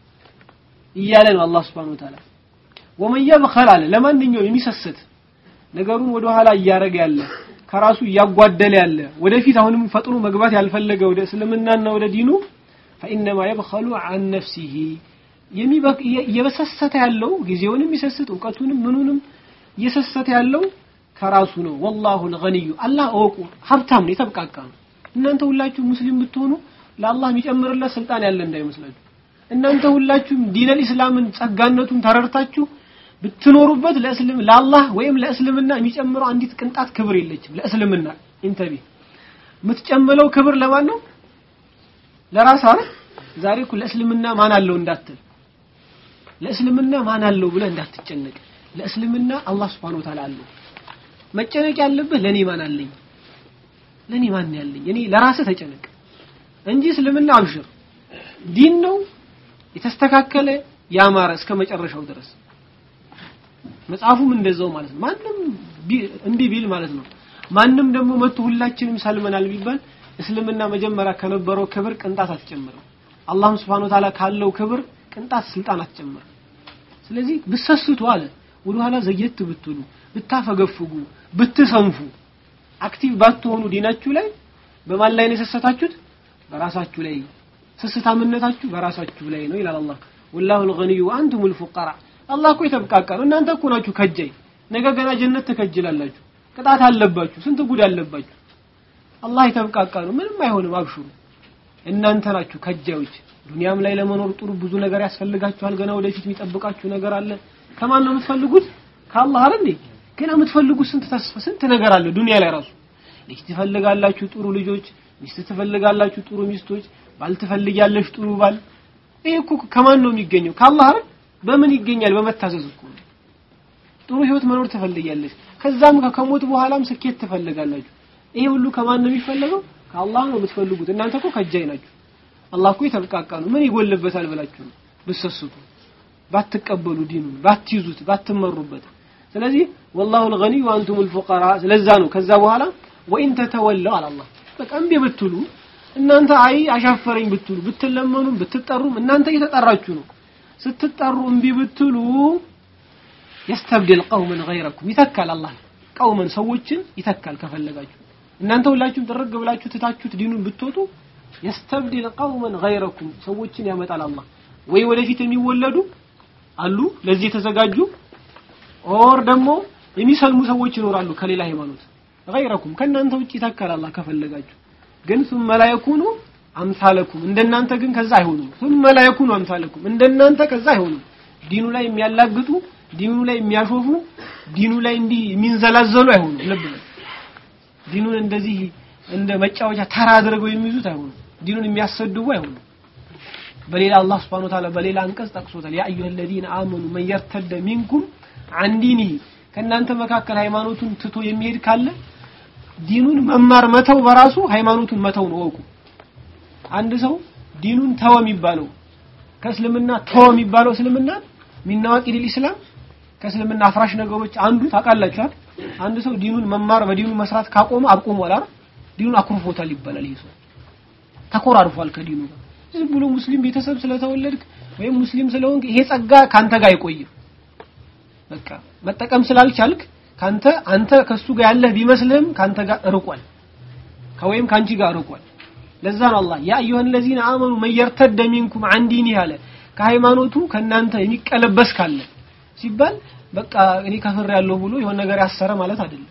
እያለ ነው አላህ Subhanahu Wa Ta'ala ወመን የብኸል አለ ለማንኛውም የሚሰስት ነገሩን ወደ ኋላ እያረገ ያለ ከራሱ እያጓደለ ያለ ወደፊት አሁንም ፈጥኖ መግባት ያልፈለገ ወደ እስልምናና ወደ ዲኑ فإنما يبخل عن نفسه እየበሰሰተ ያለው ጊዜውንም ይሰስት እውቀቱንም ምኑንም እየሰሰተ ያለው ከራሱ ነው ወላሁ الغني አላህ እወቁ ሀብታም ነው የተብቃቃ ነው እናንተ ሁላችሁ ሙስሊም ብትሆኑ ለአላህ የሚጨምርለት ስልጣን ያለ እንዳይመስላችሁ እናንተ ሁላችሁም ዲነል ኢስላምን ጸጋነቱን ተረድታችሁ ብትኖሩበት ለእስልም ለአላህ ወይም ለእስልምና የሚጨምረው አንዲት ቅንጣት ክብር የለችም ለእስልምና ኢንተቢ የምትጨምለው ክብር ለማን ነው ለራስ አይደል ዛሬ እኮ ለእስልምና ማን አለው እንዳትል ለእስልምና ማን አለው ብለህ እንዳትጨነቅ ለእስልምና አላህ Subhanahu Wa Ta'ala አለው መጨነቅ ያለብህ ለኔ ማን አለኝ ለኔ ማን ያለኝ እኔ ለራስህ ተጨነቅ እንጂ እስልምና አብሽር ዲን ነው የተስተካከለ ያማረ እስከ መጨረሻው ድረስ መጽሐፉም እንደዛው ማለት ነው ማንም እምቢ ቢል ማለት ነው ማንም ደግሞ መጥቶ ሁላችንም ሰልመናል ቢባል እስልምና መጀመሪያ ከነበረው ክብር ቅንጣት አትጨምርም አላህም Subhanahu Ta'ala ካለው ክብር ቅንጣት ስልጣን አትጨምርም ስለዚህ ብሰስቱ አለ ወደ ኋላ ዘየት ብትሉ ብታፈገፍጉ ብትሰንፉ አክቲቭ ባትሆኑ ዲናችሁ ላይ በማን ላይ ነው የሰሰታችሁት በራሳችሁ ላይ ስስታምነታችሁ በራሳችሁ ላይ ነው ይላል አላህ ወላሁ الغني وانتم الفقراء አላህ እኮ የተብቃቃ ነው እናንተ እኮ ናችሁ ከጃይ ነገ ገና ጀነት ትከጅላላችሁ ቅጣት አለባችሁ ስንት ጉድ አለባችሁ አላህ የተብቃቃ ነው ምንም አይሆንም አብሽሩ እናንተ ናችሁ ከጃዮች ዱንያም ላይ ለመኖር ጥሩ ብዙ ነገር ያስፈልጋችኋል ገና ወደፊት የሚጠብቃችሁ ነገር አለ ከማን ነው የምትፈልጉት ከአላህ አይደል እንዴ ገና የምትፈልጉት ስንት ተስፋ ስንት ነገር አለ ዱንያ ላይ ራሱ ልጅ ትፈልጋላችሁ ጥሩ ልጆች ሚስት ትፈልጋላችሁ ጥሩ ሚስቶች ባል ትፈልጊያለሽ ጥሩ ባል ይሄ እኮ ከማን ነው የሚገኘው ከአላህ አይደል በምን ይገኛል በመታዘዝ እኮ ጥሩ ህይወት መኖር ትፈልጊያለሽ ከዛም ከሞት በኋላም ስኬት ትፈልጋላችሁ ይሄ ሁሉ ከማን ነው የሚፈለገው ከአላህ ነው የምትፈልጉት እናንተ እኮ ከጃይ ናችሁ አላህ እኮ የተብቃቃ ነው ምን ይጎልበታል ብላችሁ ነው ብትሰስቱ ባትቀበሉ ዲኑን ባትይዙት ባትመሩበት ስለዚህ ወላሁ الغني وانتم الفقراء ስለዛ ነው ከዛ በኋላ ወኢን ተተወለው አለ አላህ በቃ እምቢ ብትሉ እናንተ አይ አሻፈረኝ ብትሉ ብትለመኑም ብትጠሩም እናንተ እየተጠራችሁ ነው ስትጠሩ እምቢ ብትሉ يستبدل قوما غيركم ይተካል አላህ ቀውመን ሰዎችን ይተካል ከፈለጋችሁ እናንተ ሁላችሁም ጥርግ ብላችሁ ትታችሁት ዲኑን ብትወጡ يستبدل قوما غيركم ሰዎችን ያመጣል አላህ ወይ ወደፊት የሚወለዱ አሉ ለዚህ የተዘጋጁ ኦር ደግሞ የሚሰልሙ ሰዎች ይኖራሉ ከሌላ ሃይማኖት غيركم ከእናንተ ውጭ ይተካል አላህ ከፈለጋችሁ ግን ثم لا يكونوا አምሳለኩም እንደናንተ ግን ከዛ አይሆኑም ثم لا يكونوا አምሳለኩም እንደናንተ ከዛ አይሆኑም ዲኑ ላይ የሚያላግጡ ዲኑ ላይ የሚያሾፉ ዲኑ ላይ እንዲህ የሚንዘላዘሉ አይሆኑም ልብ በል ዲኑን እንደዚህ እንደ መጫወቻ ተራ አድርገው የሚይዙት አይሆኑም ዲኑን የሚያሰድቡ አይሆኑም በሌላ አላህ Subhanahu Ta'ala በሌላ አንቀጽ ጠቅሶታል ያ አዩሀ الذين آمنوا من يرتد منكم عن دينه ከእናንተ መካከል ሃይማኖቱን ትቶ የሚሄድ ካለ ዲኑን መማር መተው በራሱ ሃይማኖቱን መተው ነው ወቁ አንድ ሰው ዲኑን ተወ የሚባለው ከእስልምና ተወ የሚባለው እስልምና ሚናዋቂ ዲል ኢስላም ከእስልምና አፍራሽ ነገሮች አንዱ ታውቃላችኋል አንድ ሰው ዲኑን መማር በዲኑ መስራት ካቆመ አቁሟል አይደል ዲኑን አኩርፎታል ይባላል ይሄ ሰው ተኮራርፏል ከዲኑ ጋር ዝም ብሎ ሙስሊም ቤተሰብ ስለተወለድክ ወይም ሙስሊም ስለሆንክ ይሄ ጸጋ ካንተ ጋር አይቆይም በቃ መጠቀም ስላልቻልክ ካንተ አንተ ከሱ ጋር ያለህ ቢመስልህም ካንተ ጋር ርቋል ከወይም ካንቺ ጋር ርቋል ለዛ ነው አላህ ያ አዩሀ الذين آمنوا من يرتد منكم عن دينه አለ ከሃይማኖቱ ከናንተ የሚቀለበስ ካለ ሲባል በቃ እኔ ከፍር ያለው ብሎ የሆነ ነገር ያሰረ ማለት አይደለም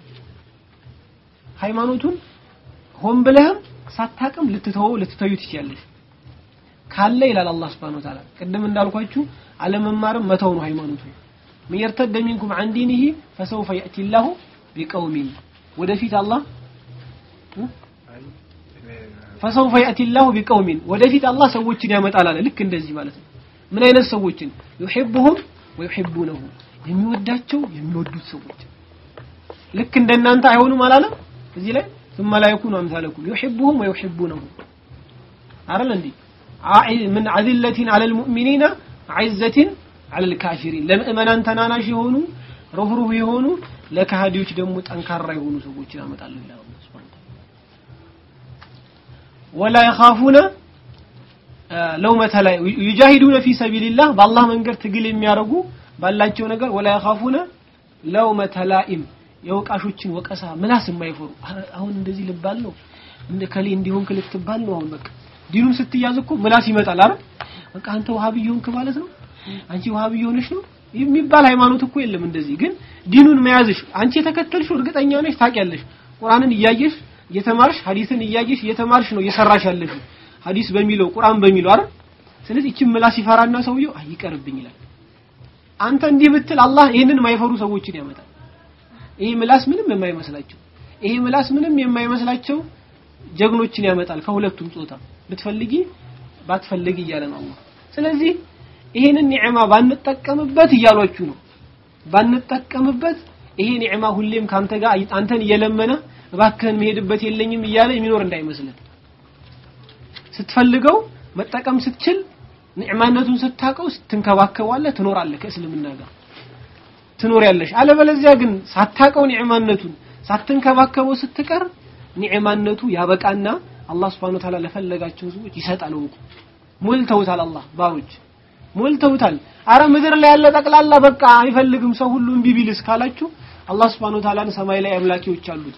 ሃይማኖቱን ሆን ብለህም ሳታቅም ልትተወው ልትተዩ ትችያለሽ ካለ ይላል አላህ Subhanahu Wa Ta'ala ቅድም እንዳልኳችሁ አለመማርም መተው ነው ሃይማኖቱ من يرتد منكم عن دينه فسوف يأتي الله بقوم ወደፊት አላህ ፈሰውፈ የእቲ ላሁ ቢቀውሚን ወደፊት አላህ ሰዎችን ያመጣል አለ ልክ እንደዚህ ማለት ነው ምን አይነት ሰዎችን ዩሒቡሁም ወዩሒቡነሁ የሚወዳቸው የሚወዱት ሰዎች ልክ እንደናንተ አይሆኑም አላለም እዚህ ላይ ثم لا يكونوا امثالكم يحبهم ويحبونه አይደል እንዴ من عذلة على المؤمنين عزة على الكافرين ለምእመናን ተናናሽ የሆኑ ሩህሩህ የሆኑ ለካሃዲዎች ደግሞ ጠንካራ የሆኑ ሰዎችን ያመጣል ይላል አላህ Subhanahu ولا يخافون ለውመተ ላይ يجاهدون في سبيل الله በአላህ መንገድ ትግል የሚያደርጉ ባላቸው ነገር ولا يخافون ለውመተ ላኢም የወቃሾችን ወቀሳ ምላስ የማይፈሩ አሁን እንደዚህ ልባል ነው እንደ ከሌ እንዲሆን ልትባል ነው አሁን በቃ ዲኑን ስትያዝ እኮ ምላስ ይመጣል አይደል በቃ አንተ ወሃብይ ሆንክ ማለት ነው አንቺ ወሃብይ ሆነሽ ነው የሚባል ሃይማኖት እኮ የለም እንደዚህ ግን ዲኑን መያዝሽ አንቺ የተከተልሽው እርግጠኛ ነሽ ታውቂያለሽ ቁርአንን እያየሽ እየተማርሽ ሐዲስን እያየሽ እየተማርሽ ነው እየሰራሽ ያለሽ ሐዲስ በሚለው ቁርአን በሚለው አይደል ስለዚህ እቺ ምላስ ይፈራና ሰውየው አይ ይቀርብኝ ይላል አንተ እንዲህ ብትል አላህ ይህንን የማይፈሩ ሰዎችን ያመጣል ይሄ ምላስ ምንም የማይመስላቸው ይሄ ምላስ ምንም የማይመስላቸው ጀግኖችን ያመጣል ከሁለቱም ጾታ ብትፈልጊ ባትፈልጊ እያለ ነው አላህ ስለዚህ ይሄንን ኒዕማ ባንጠቀምበት እያሏችሁ ነው ባንጠቀምበት ይሄ ኒዕማ ሁሌም ካንተ ጋር አንተን እየለመነ እባክህን መሄድበት የለኝም እያለ የሚኖር እንዳይመስልን ስትፈልገው መጠቀም ስትችል ኒዕማነቱን ስታቀው ስትንከባከባለህ ትኖራለህ ከእስልምና ጋር ትኖሪያለሽ አለበለዚያ ግን ሳታቀው ኒዕማነቱን ሳትንከባከበው ስትቀር ኒዕማነቱ ያበቃና አላህ Subhanahu Ta'ala ለፈለጋቸው ሰዎች ይሰጣል ወቁ ሞልተውታል አላህ ባሮች ሞልተውታል አረ ምድር ላይ ያለ ጠቅላላ በቃ አይፈልግም ሰው ሁሉ እምቢ ቢልስ ካላችሁ አላህ Subhanahu Ta'ala ሰማይ ላይ አምላኪዎች አሉት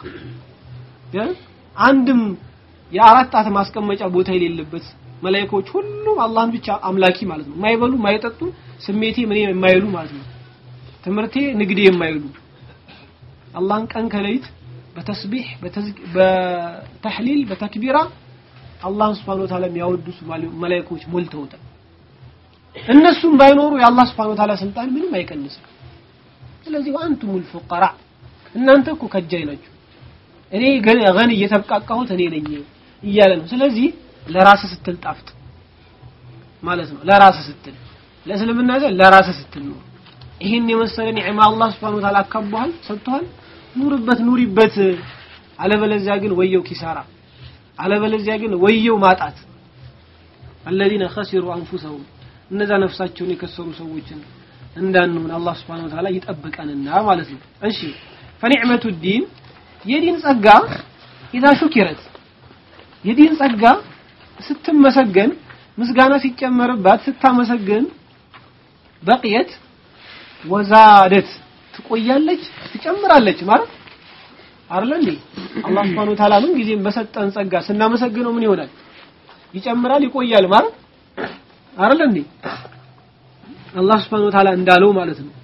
አንድም የአራት ጣት ማስቀመጫ ቦታ የሌለበት መላእክቶች ሁሉም አላህን ብቻ አምላኪ ማለት ነው ማይበሉ ማይጠጡ ስሜቴ ምን የማይሉ ማለት ነው ትምህርቴ ንግዴ የማይሉ አላህን ቀን ከሌሊት በተስቢህ በተህሊል በተክቢራ አላህን Subhanahu Wa Ta'ala የሚያወድሱ መላእክቶች ሞልተውታል እነሱም ባይኖሩ የአላህ Subhanahu Wa Ta'ala ስልጣን ምንም አይቀንስም ስለዚህ አንቱሙል ፉቀራ እናንተ እኮ ከጃይ ናችሁ እኔ ገን እየተብቃቃሁት እኔ ነኝ እያለ ነው ስለዚህ ለራስ ስትል ጣፍጥ ማለት ነው ለራስ ስትል ለእስልምና ዘ ለራስ ስትል ነው ይህን የመሰለ ኒዕማ አላህ Subhanahu Ta'ala አካቧል ሰጥቷል ኑርበት ኑሪበት አለበለዚያ ግን ወየው ኪሳራ አለበለዚያ ግን ወየው ማጣት الذين خسروا انفسهم እነዛ ነፍሳቸውን የከሰሩ ሰዎችን እንዳንሆን አላህ Subhanahu Ta'ala ይጠብቀንና ማለት ነው እሺ فنعمة الدين የዲን ጸጋ ኢዛ ሹኪረት የዲን ጸጋ ስትመሰገን ምስጋና ሲጨመርባት ስታመሰግን በቅየት ወዛደት ትቆያለች ትጨምራለች ማለት አይደል እንዴ አላህ Subhanahu Wa Ta'ala ምን ጊዜም በሰጠን ጸጋ ስናመሰግነው ምን ይሆናል ይጨምራል ይቆያል ማለት አይደል እንዴ አላህ Subhanahu Wa Ta'ala እንዳለው ማለት ነው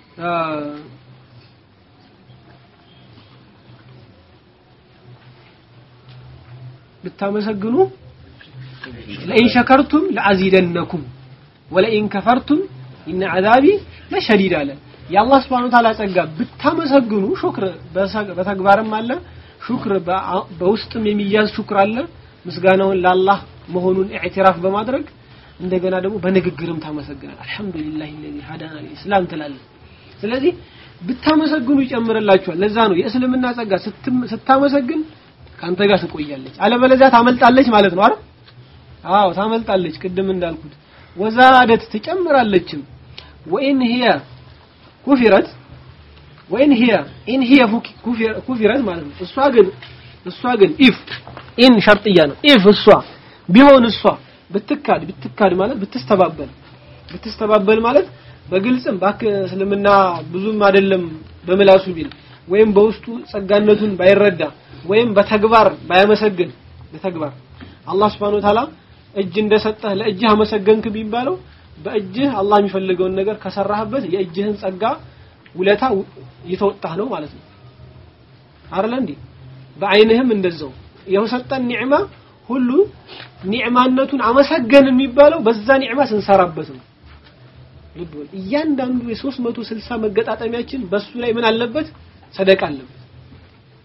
ብታመሰግኑ ለኢን ሸከርቱም ለአዚደነኩም ወለኢን ከፈርቱም ኢነ አዛቢ ለሸዲድ አለ የአላህ ስብሐነ ወተዓላ ጸጋ ብታመሰግኑ ሹክር በተግባርም አለ ሹክር በውስጥም የሚያዝ ሹክር አለ ምስጋናውን ለአላህ መሆኑን ኢዕትራፍ በማድረግ እንደገና ደግሞ በንግግርም ታመሰግናል አልহামዱሊላሂ الذي هدانا للاسلام ትላለህ ስለዚህ ብታመሰግኑ ይጨምርላችኋል ለዛ ነው የእስልምና ጸጋ ስታመሰግን ካንተ ጋር ትቆያለች አለበለዚያ ታመልጣለች ማለት ነው አይደል አዎ ታመልጣለች ቅድም እንዳልኩት ወዛደት ትጨምራለችም ወኢን ሂያ ኩፊረት ወኢን ሂያ ኢን ሂያ ኩፊረት ማለት ነው እሷ ግን እሷ ግን ኢፍ ኢን ሸርጥያ ነው ኢፍ እሷ ቢሆን እሷ ብትካድ ብትካድ ማለት ብትስተባበል ብትስተባበል ማለት በግልጽም ባክ እስልምና ብዙም አይደለም በምላሱ ቢል ወይም በውስጡ ጸጋነቱን ባይረዳ ወይም በተግባር ባያመሰግን በተግባር አላህ Subhanahu Wa Ta'ala እጅ እንደሰጠህ ለእጅህ አመሰገንክ ቢባለው በእጅህ አላህ የሚፈልገውን ነገር ከሰራህበት የእጅህን ጸጋ ውለታ እየተወጣህ ነው ማለት ነው አይደል እንዴ በአይንህም እንደዛው የሰጠን ኒዕማ ሁሉ ኒዕማነቱን አመሰገን የሚባለው በዛ ኒዕማ ስንሰራበት ነው ልብ በል እያንዳንዱ የ360 መገጣጠሚያችን በሱ ላይ ምን አለበት ሰደቃ አለበት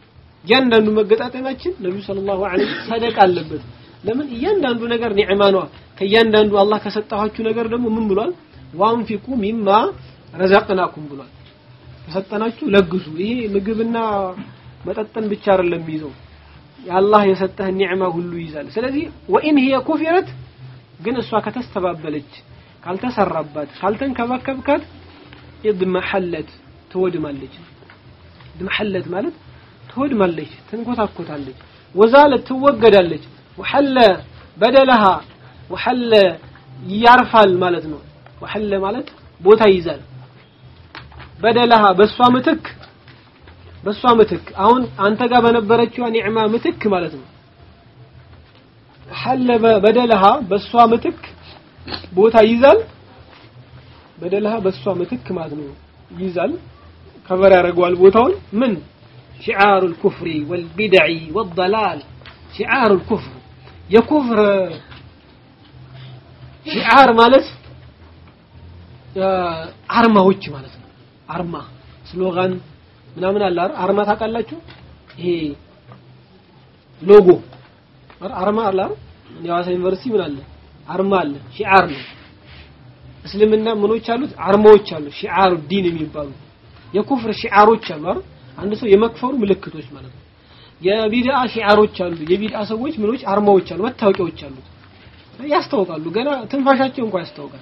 እያንዳንዱ መገጣጠማችን ነብዩ ሰለላሁ ዐለይሂ ወሰለም ሰደቃ አለበት ለምን እያንዳንዱ ነገር ኒዕማ ነው ከእያንዳንዱ አላህ ከሰጣችሁ ነገር ደግሞ ምን ብሏል ዋንፊቁ ሚማ ረዘቅናኩም ብሏል ከሰጠናችሁ ለግሱ ይሄ ምግብና መጠጥን ብቻ አይደለም የሚይዘው የአላህ የሰጠህን ኒዕማ ሁሉ ይይዛል ስለዚህ ወኢን ሂየ ኩፊረት ግን እሷ ከተስተባበለች ካልተሰራባት ካልተንከባከብካት ኢድመሐለት ትወድማለች ኢድመሐለት ማለት ትወድማለች ትንኮታኮታለች ወዛለት ትወገዳለች ወሐለ በደለሃ ወሐለ ያርፋል ማለት ነው ወሐለ ማለት ቦታ ይይዛል በደለሃ በሷ ምትክ በሷ ምትክ አሁን አንተ ጋር በነበረችው ኒዕማ ምትክ ማለት ነው ሐለ በደለሃ በሷ ምትክ ቦታ ይይዛል በደለሃ በሷ ምትክ ማለት ነው ይይዛል ከበር ያደርገዋል ቦታውን ምን شعار الكفر والبدع والضلال شعار الكفر የኩፍር ሺዓር ማለት አርማዎች ማለት ነው አርማ ስሎጋን ምናምን አለ አርማ ታውቃላችሁ ይሄ ሎጎ አርማ አለ የሐዋሳ ዩኒቨርሲቲ ምን አለ አርማ አለ ሺዓር ነው እስልምና ምኖች አሉት አርማዎች አሉ ሺዓር ዲን የሚባሉ የኩፍር ሺዓሮች አሉ አይደል አንድ ሰው የመክፈሩ ምልክቶች ማለት ነው የቢድአ ሺዓሮች አሉ የቢድአ ሰዎች ምኖች አርማዎች አሉ መታወቂያዎች አሉ ያስታውቃሉ ገና ትንፋሻቸው እንኳን ያስታውቃል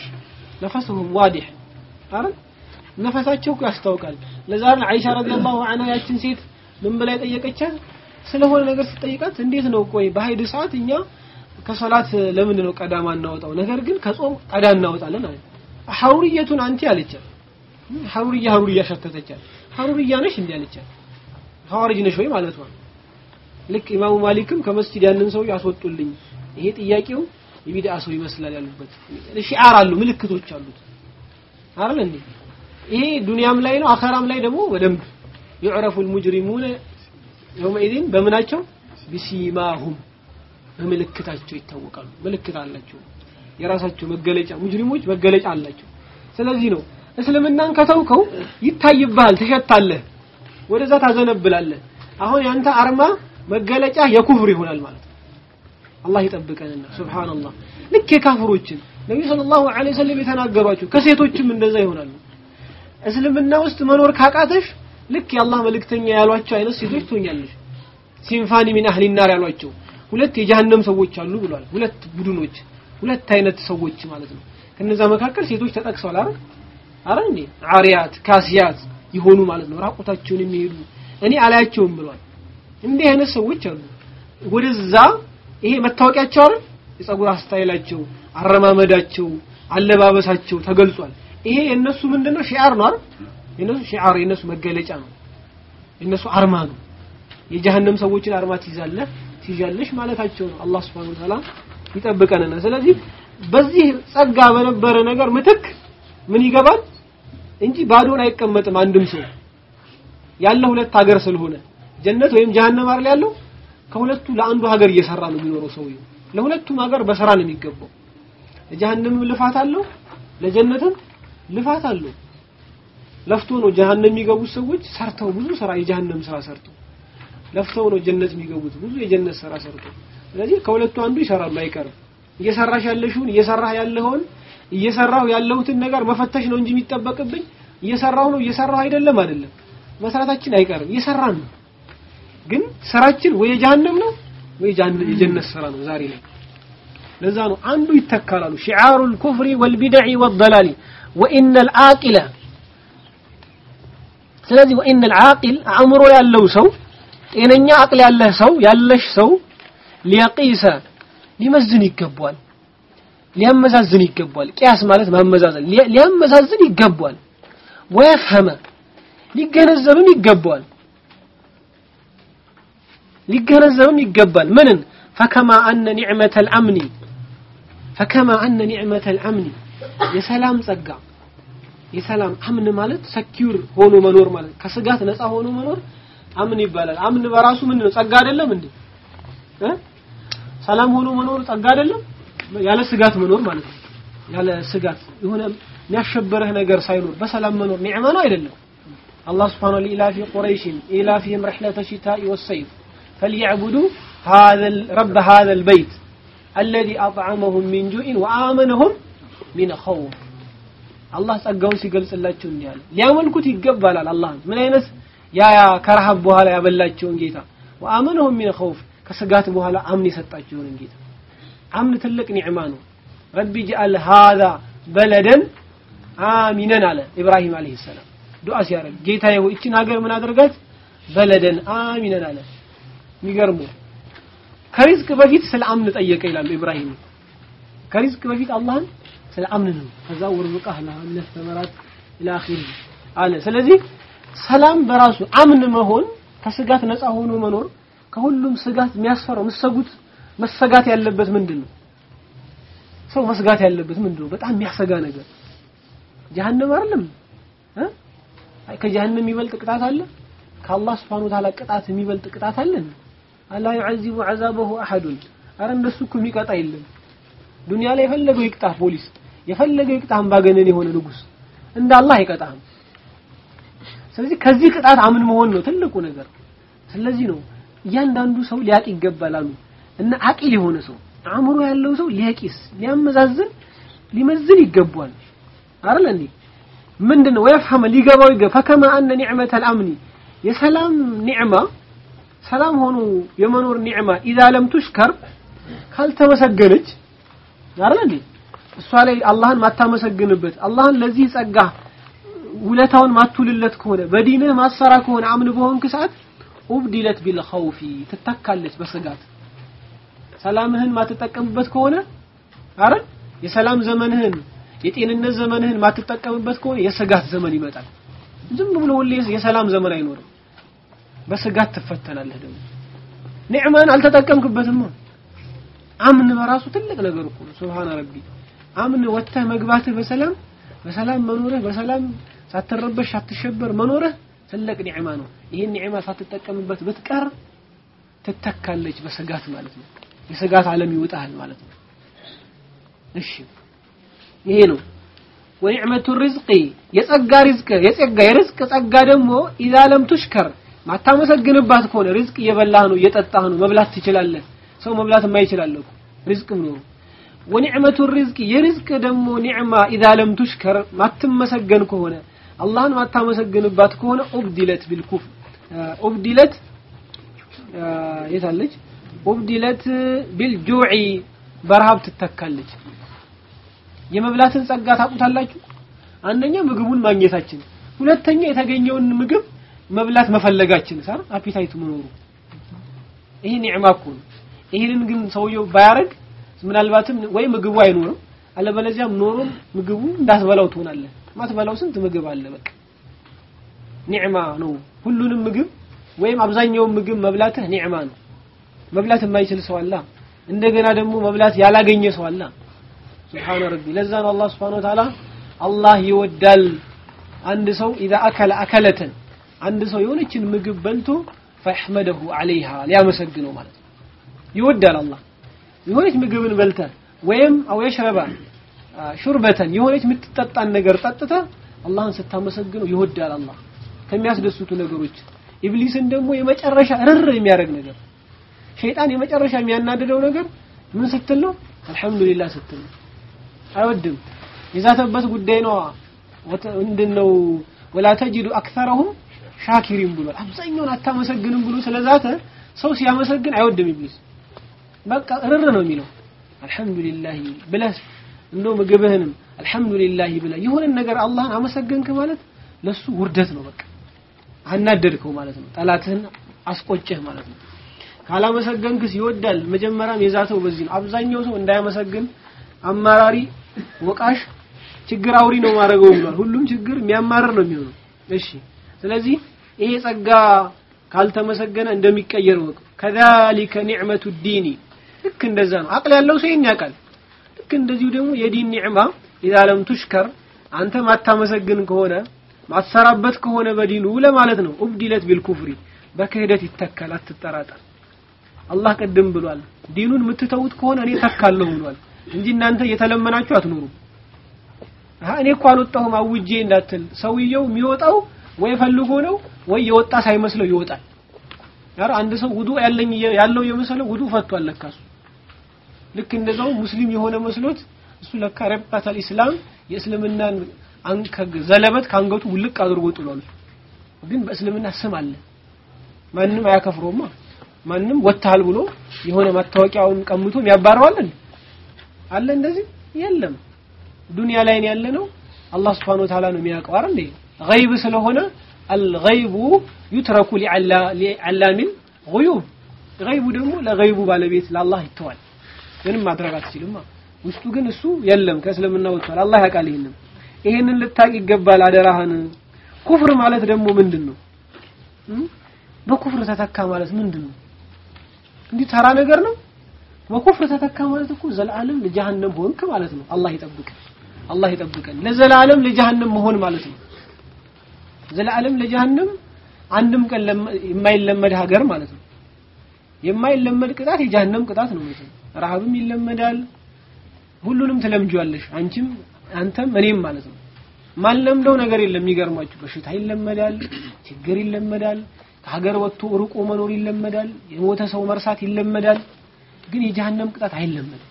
ነፈስሁም ዋዲህ አይደል ነፈሳቸው እኮ ያስታውቃል ለዛ ነው አይሻ ረዲየላሁ ዐንሃ ያችን ሴት ምን ብላ የጠየቀቻት ስለሆነ ነገር ስትጠይቃት እንዴት ነው ቆይ በሀይድ ሰዓት እኛ ከሶላት ለምንድን ነው ቀዳማ እናወጣው ነገር ግን ከጾም ቀዳ እናወጣለን አለ ሐሩርየቱን አንቲ አለቻት ሐሩርያ ሐሩርያ ሸተተቻት ሐሩርያ ነሽ እንዴ አለቻት ሐዋርጅ ነሽ ወይ ማለት ነው ልክ ኢማሙ ማሊክም ከመስጂድ ያንን ሰው ያስወጡልኝ ይሄ ጥያቄው የቢድአ ሰው ይመስላል ያሉበት ሺዓር አሉ ምልክቶች አሉት አይደል እንዴ ይሄ ዱንያም ላይ ነው አኸራም ላይ ደግሞ በደንብ يعرف المجرمون يومئذ በምናቸው ቢሲማሁም በምልክታቸው ይታወቃሉ ምልክት አላቸው የራሳቸው መገለጫ ሙጅሪሞች መገለጫ አላቸው ስለዚህ ነው እስልምናን ከተውከው ይታይብሃል ትሸታለህ ወደዛ ታዘነብላለህ አሁን ያንተ አርማ መገለጫ የኩፍር ይሆናል ማለት ነው አላህ ይጠብቀንና ሱብሃንአላህ ልክ የካፍሮችን ነብዩ ሰለላሁ ዐለይሂ ወሰለም የተናገሯቸው ከሴቶችም እንደዛ ይሆናሉ እስልምና ውስጥ መኖር ካቃተሽ ልክ የአላህ መልእክተኛ ያሏቸው አይነት ሴቶች ትሆኛለሽ ሲንፋኒ ሚን አህሊ ናር ያሏቸው ሁለት የጀሃነም ሰዎች አሉ ብሏል ሁለት ቡድኖች ሁለት አይነት ሰዎች ማለት ነው ከነዛ መካከል ሴቶች ተጠቅሰዋል አይደል አረ እንዴ አሪያት ካሲያት ይሆኑ ማለት ነው ራቁታቸውን የሚሄዱ እኔ አላያቸውም ብሏል እንዲህ አይነት ሰዎች አሉ ወደዛ ይሄ መታወቂያቸው አይደል የጸጉር አስታይላቸው አረማመዳቸው አለባበሳቸው ተገልጿል ይሄ የነሱ ምንድነው ሺዓር ነው አይደል የነሱ ሺዓር የነሱ መገለጫ ነው የነሱ አርማ ነው የጀሃነም ሰዎችን አርማ ትይዛለህ ትይዣለሽ ማለታቸው ነው አላህ Subhanahu Wa Ta'ala ይጠብቀንና ስለዚህ በዚህ ጸጋ በነበረ ነገር ምትክ ምን ይገባል እንጂ ባዶን አይቀመጥም አንድም ሰው ያለ ሁለት ሀገር ስለሆነ ጀነት ወይም ጀሃነም አይደል ያለው ከሁለቱ ለአንዱ ሀገር እየሰራ ነው የሚኖረው ሰውየው ለሁለቱም ሀገር በስራ ነው የሚገባው ለጀሃነምም ልፋት አለው ለጀነትም ልፋት አለው ለፍቶ ነው ጀሃነም የሚገቡት ሰዎች ሰርተው ብዙ ስራ የጀሃነም ስራ ሰርተው ለፍተው ነው ጀነት የሚገቡት ብዙ የጀነት ስራ ሰርተው ስለዚህ ከሁለቱ አንዱ ይሰራሉ አይቀርም እየሰራሽ ያለሽውን እየሰራህ ያለውን እየሰራሁ ያለሁትን ነገር መፈተሽ ነው እንጂ የሚጠበቅብኝ እየሰራሁ ነው እየሰራሁ አይደለም አይደለም መስራታችን አይቀርም እየሰራን ነው ግን ስራችን ወይ የጀሃነም ነው ወይ የጀነት ስራ ነው ዛሬ ላይ ለዛ ነው አንዱ ይተካላሉ ሽዓሩ الكفر والبدع والضلال وان العاقل ስለዚህ وان العاقل አእምሮ ያለው ሰው ጤነኛ አቅል ያለህ ሰው ያለሽ ሰው ሊያቂሰ ሊመዝን ይገባል ሊያመዛዝን ይገባል ቂያስ ማለት ማመዛዘን ሊያመዛዝን ይገባል ወይፈህመ ሊገነዘብም ይገባል ሊገነዘብም ይገባል ምንን ፈከማ አነ ኒዕመተ አልአምኒ ፈከማ አነ ኒዕመተ አልአምኒ የሰላም ጸጋ የሰላም አምን ማለት ሰኪዩር ሆኖ መኖር ማለት ከስጋት ነፃ ሆኖ መኖር አምን ይባላል አምን በራሱ ምን ነው ጸጋ አይደለም እንዴ ሰላም ሆኖ መኖር ጸጋ አይደለም ያለ ስጋት መኖር ማለት ነው ያለ ስጋት የሆነ የሚያሸበረህ ነገር ሳይኖር በሰላም መኖር ኒዕማ ነው አይደለም አላህ ስብሓነ ለኢላፊ ቁረይሽን ኢላፊህም ረሕለተ ሽታኢ ወሰይፍ ፈልየዕቡዱ ረበ ሃዘ ልበይት አለዚ አጥዓመሁም ሚን ጁኢን ወአመነሁም ሚን ኸውፍ አላህ ጸጋውን ሲገልጽላቸው እንዲህ አለ ሊያመልኩት ይገባላል አላህን ምን አይነት ያ ከረሃብ በኋላ ያበላቸውን ጌታ ወአመነሁም ሚን ኸውፍ ከስጋት በኋላ አምን የሰጣቸውን ጌታ አምን ትልቅ ኒዕማ ነው ረቢ ጅአል ሃዛ በለደን አሚነን አለ ኢብራሂም አለይሂ ሰላም ዱዓ ሲያደርግ ጌታዬ ሆይ እችን ሀገር ምን አድርጋት በለደን አሚነን አለ የሚገርሙ ከሪዝቅ በፊት ስለ አምን ጠየቀ ይላሉ ኢብራሂም ከሪዝቅ በፊት አላህን ስለ አምን ነው ከዛ ወርዝቃህ ለአምን ተመራት ኢላ አኺሪ አለ ስለዚህ ሰላም በራሱ አምን መሆን ከስጋት ነፃ ሆኖ መኖር ከሁሉም ስጋት የሚያስፈራው መሰጉት መሰጋት ያለበት ምንድን ነው ሰው መስጋት ያለበት ምንድን ነው በጣም የሚያሰጋ ነገር ጀሀነም አይደለም እ ከጀሀነም የሚበልጥ ቅጣት አለ ከአላህ Subhanahu Ta'ala ቅጣት የሚበልጥ ቅጣት አለ አላ يعذب عذابه احد አረ እንደሱ እኮ የሚቀጣ የለም ዱንያ ላይ የፈለገው ይቅጣ ፖሊስ የፈለገው ይቅጣ አምባገነን የሆነ ንጉስ እንደ አላህ አይቀጣም ስለዚህ ከዚህ ቅጣት አምን መሆን ነው ትልቁ ነገር ስለዚህ ነው እያንዳንዱ ሰው ሊያቅ ይገባል አሉ እና አቂል የሆነ ሰው አእምሮ ያለው ሰው ሊያቂስ ሊያመዛዝን ሊመዝን ይገባል አይደል እንዴ ምንድነው ወይፈህም ሊገባው ይገባ ፈከማ አነ ኒዕመተ አልአምኒ የሰላም ኒዕማ ሰላም ሆኖ የመኖር ኒዕማ ኢዛ ለም ቱሽከር ካልተመሰገነች አይደል እንዴ እሷ ላይ አላህን ማታመሰግንበት አላህን ለዚህ ጸጋ ውለታውን ማትውልለት ከሆነ በዲንህ ማሰራ ከሆነ አምን በሆንክ ሰዓት ኡብዲለት ቢልኸውፊ ትተካለች በስጋት ሰላምህን ማትጠቀምበት ከሆነ አረ የሰላም ዘመንህን የጤንነት ዘመንህን ማትጠቀምበት ከሆነ የስጋት ዘመን ይመጣል ዝም ብሎ ሁሌ የሰላም ዘመን አይኖርም በስጋት ትፈተናለህ ደግሞ ኒዕማን አልተጠቀምክበትም አምን በራሱ ትልቅ ነገር እኮ ነው ሱብሃን ረቢ አምን ወጥተህ መግባትህ በሰላም በሰላም መኖርህ በሰላም ሳትረበሽ ሳትሸበር መኖርህ ትልቅ ኒዕማ ነው ይሄን ኒዕማ ሳትጠቀምበት ብትቀር ትተካለች በስጋት ማለት ነው የስጋት ዓለም ይውጣል ማለት ነው እሺ ይሄ ነው ወኒዕመቱ ሪዝቂ የጸጋ ሪዝቅ የጸጋ የሪዝቅ ጸጋ ደግሞ ኢዛ ለም ቱሽከር ማታመሰግንባት ከሆነ ሪዝቅ እየበላህ ነው እየጠጣህ ነው መብላት ትችላለህ ሰው መብላት የማይችላል እኮ ሪዝቅም ነው ወኒዕመቱ ሪዝቂ የሪዝቅ ደግሞ ኒዕማ ኢዛ ለም ቱሽከር ማትመሰገን ከሆነ አላህን ማታመሰግንባት ከሆነ ኡብዲለት ቢልኩፍ ኡብዲለት የታለች ኡብዲለት ቢልጁዒ በረሃብ ትተካለች የመብላትን ጸጋ ታቁታላችሁ አንደኛ ምግቡን ማግኘታችን ሁለተኛ የተገኘውን ምግብ መብላት መፈለጋችን ሳር አፒታይት መኖሩ ይሄ ኒዕማ እኮ ነው ይሄንን ግን ሰውየው ባያረግ ምናልባትም ወይ ምግቡ አይኖርም አለበለዚያም ኖሮም ምግቡ እንዳትበላው ትሆናለህ ማትበላው ስንት ምግብ አለ በቃ ኒዕማ ነው ሁሉንም ምግብ ወይም አብዛኛውን ምግብ መብላትህ ኒዕማ ነው መብላት የማይችል ሰው አለ እንደገና ደግሞ መብላት ያላገኘ ሰው አለ ሱብሃነ ረቢ ለዛ ነው አላህ ሱብሃነ ወተዓላ አላህ ይወዳል አንድ ሰው ኢዛ አከለ አከለተን አንድ ሰው የሆነችን ምግብ በልቶ ፈሕመደሁ ዐለይሃ ሊያመሰግነው ማለት ነው ይወዳል አላህ የሆነች ምግብን በልተ ወይም አው የሽረባ ሹርበተን የሆነች የምትጠጣን ነገር ጠጥተ አላህን ስታመሰግነው ይወዳል አላህ ከሚያስደስቱ ነገሮች ኢብሊስን ደግሞ የመጨረሻ ርር የሚያደርግ ነገር ሸይጣን የመጨረሻ የሚያናድደው ነገር ምን ስትል ነው አልহামዱሊላህ ስትል ነው አይወድም የዛተበት ጉዳይ ነው ምንድነው ወላ ተጅዱ አክተረሁም ሻኪሪን ብሏል አብዛኛውን አታመሰግንም ብሎ ስለዛተ ሰው ሲያመሰግን አይወድም ኢብሊስ በቃ ርር ነው የሚለው አልহামዱሊላህ ብለህ እንደው ምግብህንም አልহামዱሊላህ ብለህ የሆነ ነገር አላህን አመሰገንክ ማለት ለሱ ውርደት ነው በቃ አናደድከው ማለት ነው ጠላትህን አስቆጨህ ማለት ነው ካላመሰገንክስ ይወዳል መጀመሪያም የዛተው በዚህ ነው አብዛኛው ሰው እንዳያመሰግን አማራሪ ወቃሽ ችግር አውሪ ነው ማድረገው ብሏል ሁሉም ችግር የሚያማርር ነው የሚሆነው እሺ ስለዚህ ይሄ ጸጋ ካልተመሰገነ እንደሚቀየር ወቅ ከዛሊከ ኒዕመቱ ዲኒ ልክ እንደዛ ነው አቅል ያለው ሰው ይሄን ያውቃል ልክ እንደዚሁ ደግሞ የዲን ኒዕማ ኢዛ ለም ቱሽከር አንተ ማታመሰግን ከሆነ ማትሰራበት ከሆነ በዲኑ ለማለት ነው ኡብዲለት ቢልኩፍሪ በክህደት ይተካል አትጠራጠር አላህ ቅድም ብሏል ዲኑን የምትተውት ከሆነ እኔ ተካለሁ ብሏል እንጂ እናንተ እየተለመናችሁ አትኖሩ እኔ እኮ አልወጣሁም አውጄ እንዳትል ሰውየው የሚወጣው ወይ ፈልጎ ነው ወይ የወጣ ሳይመስለው ይወጣል ያር አንድ ሰው ውዱ ያለኝ ያለው የመሰለው ውዱ ፈቷል ለካሱ ልክ እንደዛው ሙስሊም የሆነ መስሎት እሱ ለካ ረባታል ኢስላም የእስልምናን አንከግ ዘለበት ካንገቱ ውልቅ አድርጎ ጥሏል ግን በእስልምና ስም አለ ማንም አያከፍሮማ ማንም ወጥታል ብሎ የሆነ መታወቂያውን ቀምቶ የሚያባረው አለ እንደዚህ የለም ዱንያ ላይ ያለ ነው አላህ Subhanahu Ta'ala ነው የሚያውቀው አይደል ገይብ ስለሆነ الغيب يترك لعلام غيوب ገይቡ ደግሞ ለገይቡ ባለቤት ለአላህ ይተዋል ምንም ማድረግ አትችልማ ውስጡ ግን እሱ የለም ከእስልምና ወጥቷል አላህ ያውቃል ይሄንን ይሄንን ልታቅ ይገባል አደራህን ኩፍር ማለት ደግሞ ምንድን ነው በኩፍር ተተካ ማለት ምንድን ነው እንዲህ ተራ ነገር ነው በኩፍር ተተካ ማለት እኮ ዘላለም ለጀሃነም ሆንክ ማለት ነው አላህ ይጠብቀን አላህ ይጠብቀን ለዘላለም ለጀሃነም መሆን ማለት ነው ዘላለም ለጀሃነም አንድም ቀን የማይለመድ ሀገር ማለት ነው የማይለመድ ቅጣት የጀሃነም ቅጣት ነው ማለት ነው ረሃብም ይለመዳል ሁሉንም ትለምጂዋለሽ አንቺም አንተም እኔም ማለት ነው ማለምደው ነገር የለም የሚገርማችሁ በሽታ ይለመዳል ችግር ይለመዳል ከሀገር ወጥቶ ርቆ መኖር ይለመዳል የሞተ ሰው መርሳት ይለመዳል ግን የጀሃነም ቅጣት አይለመድም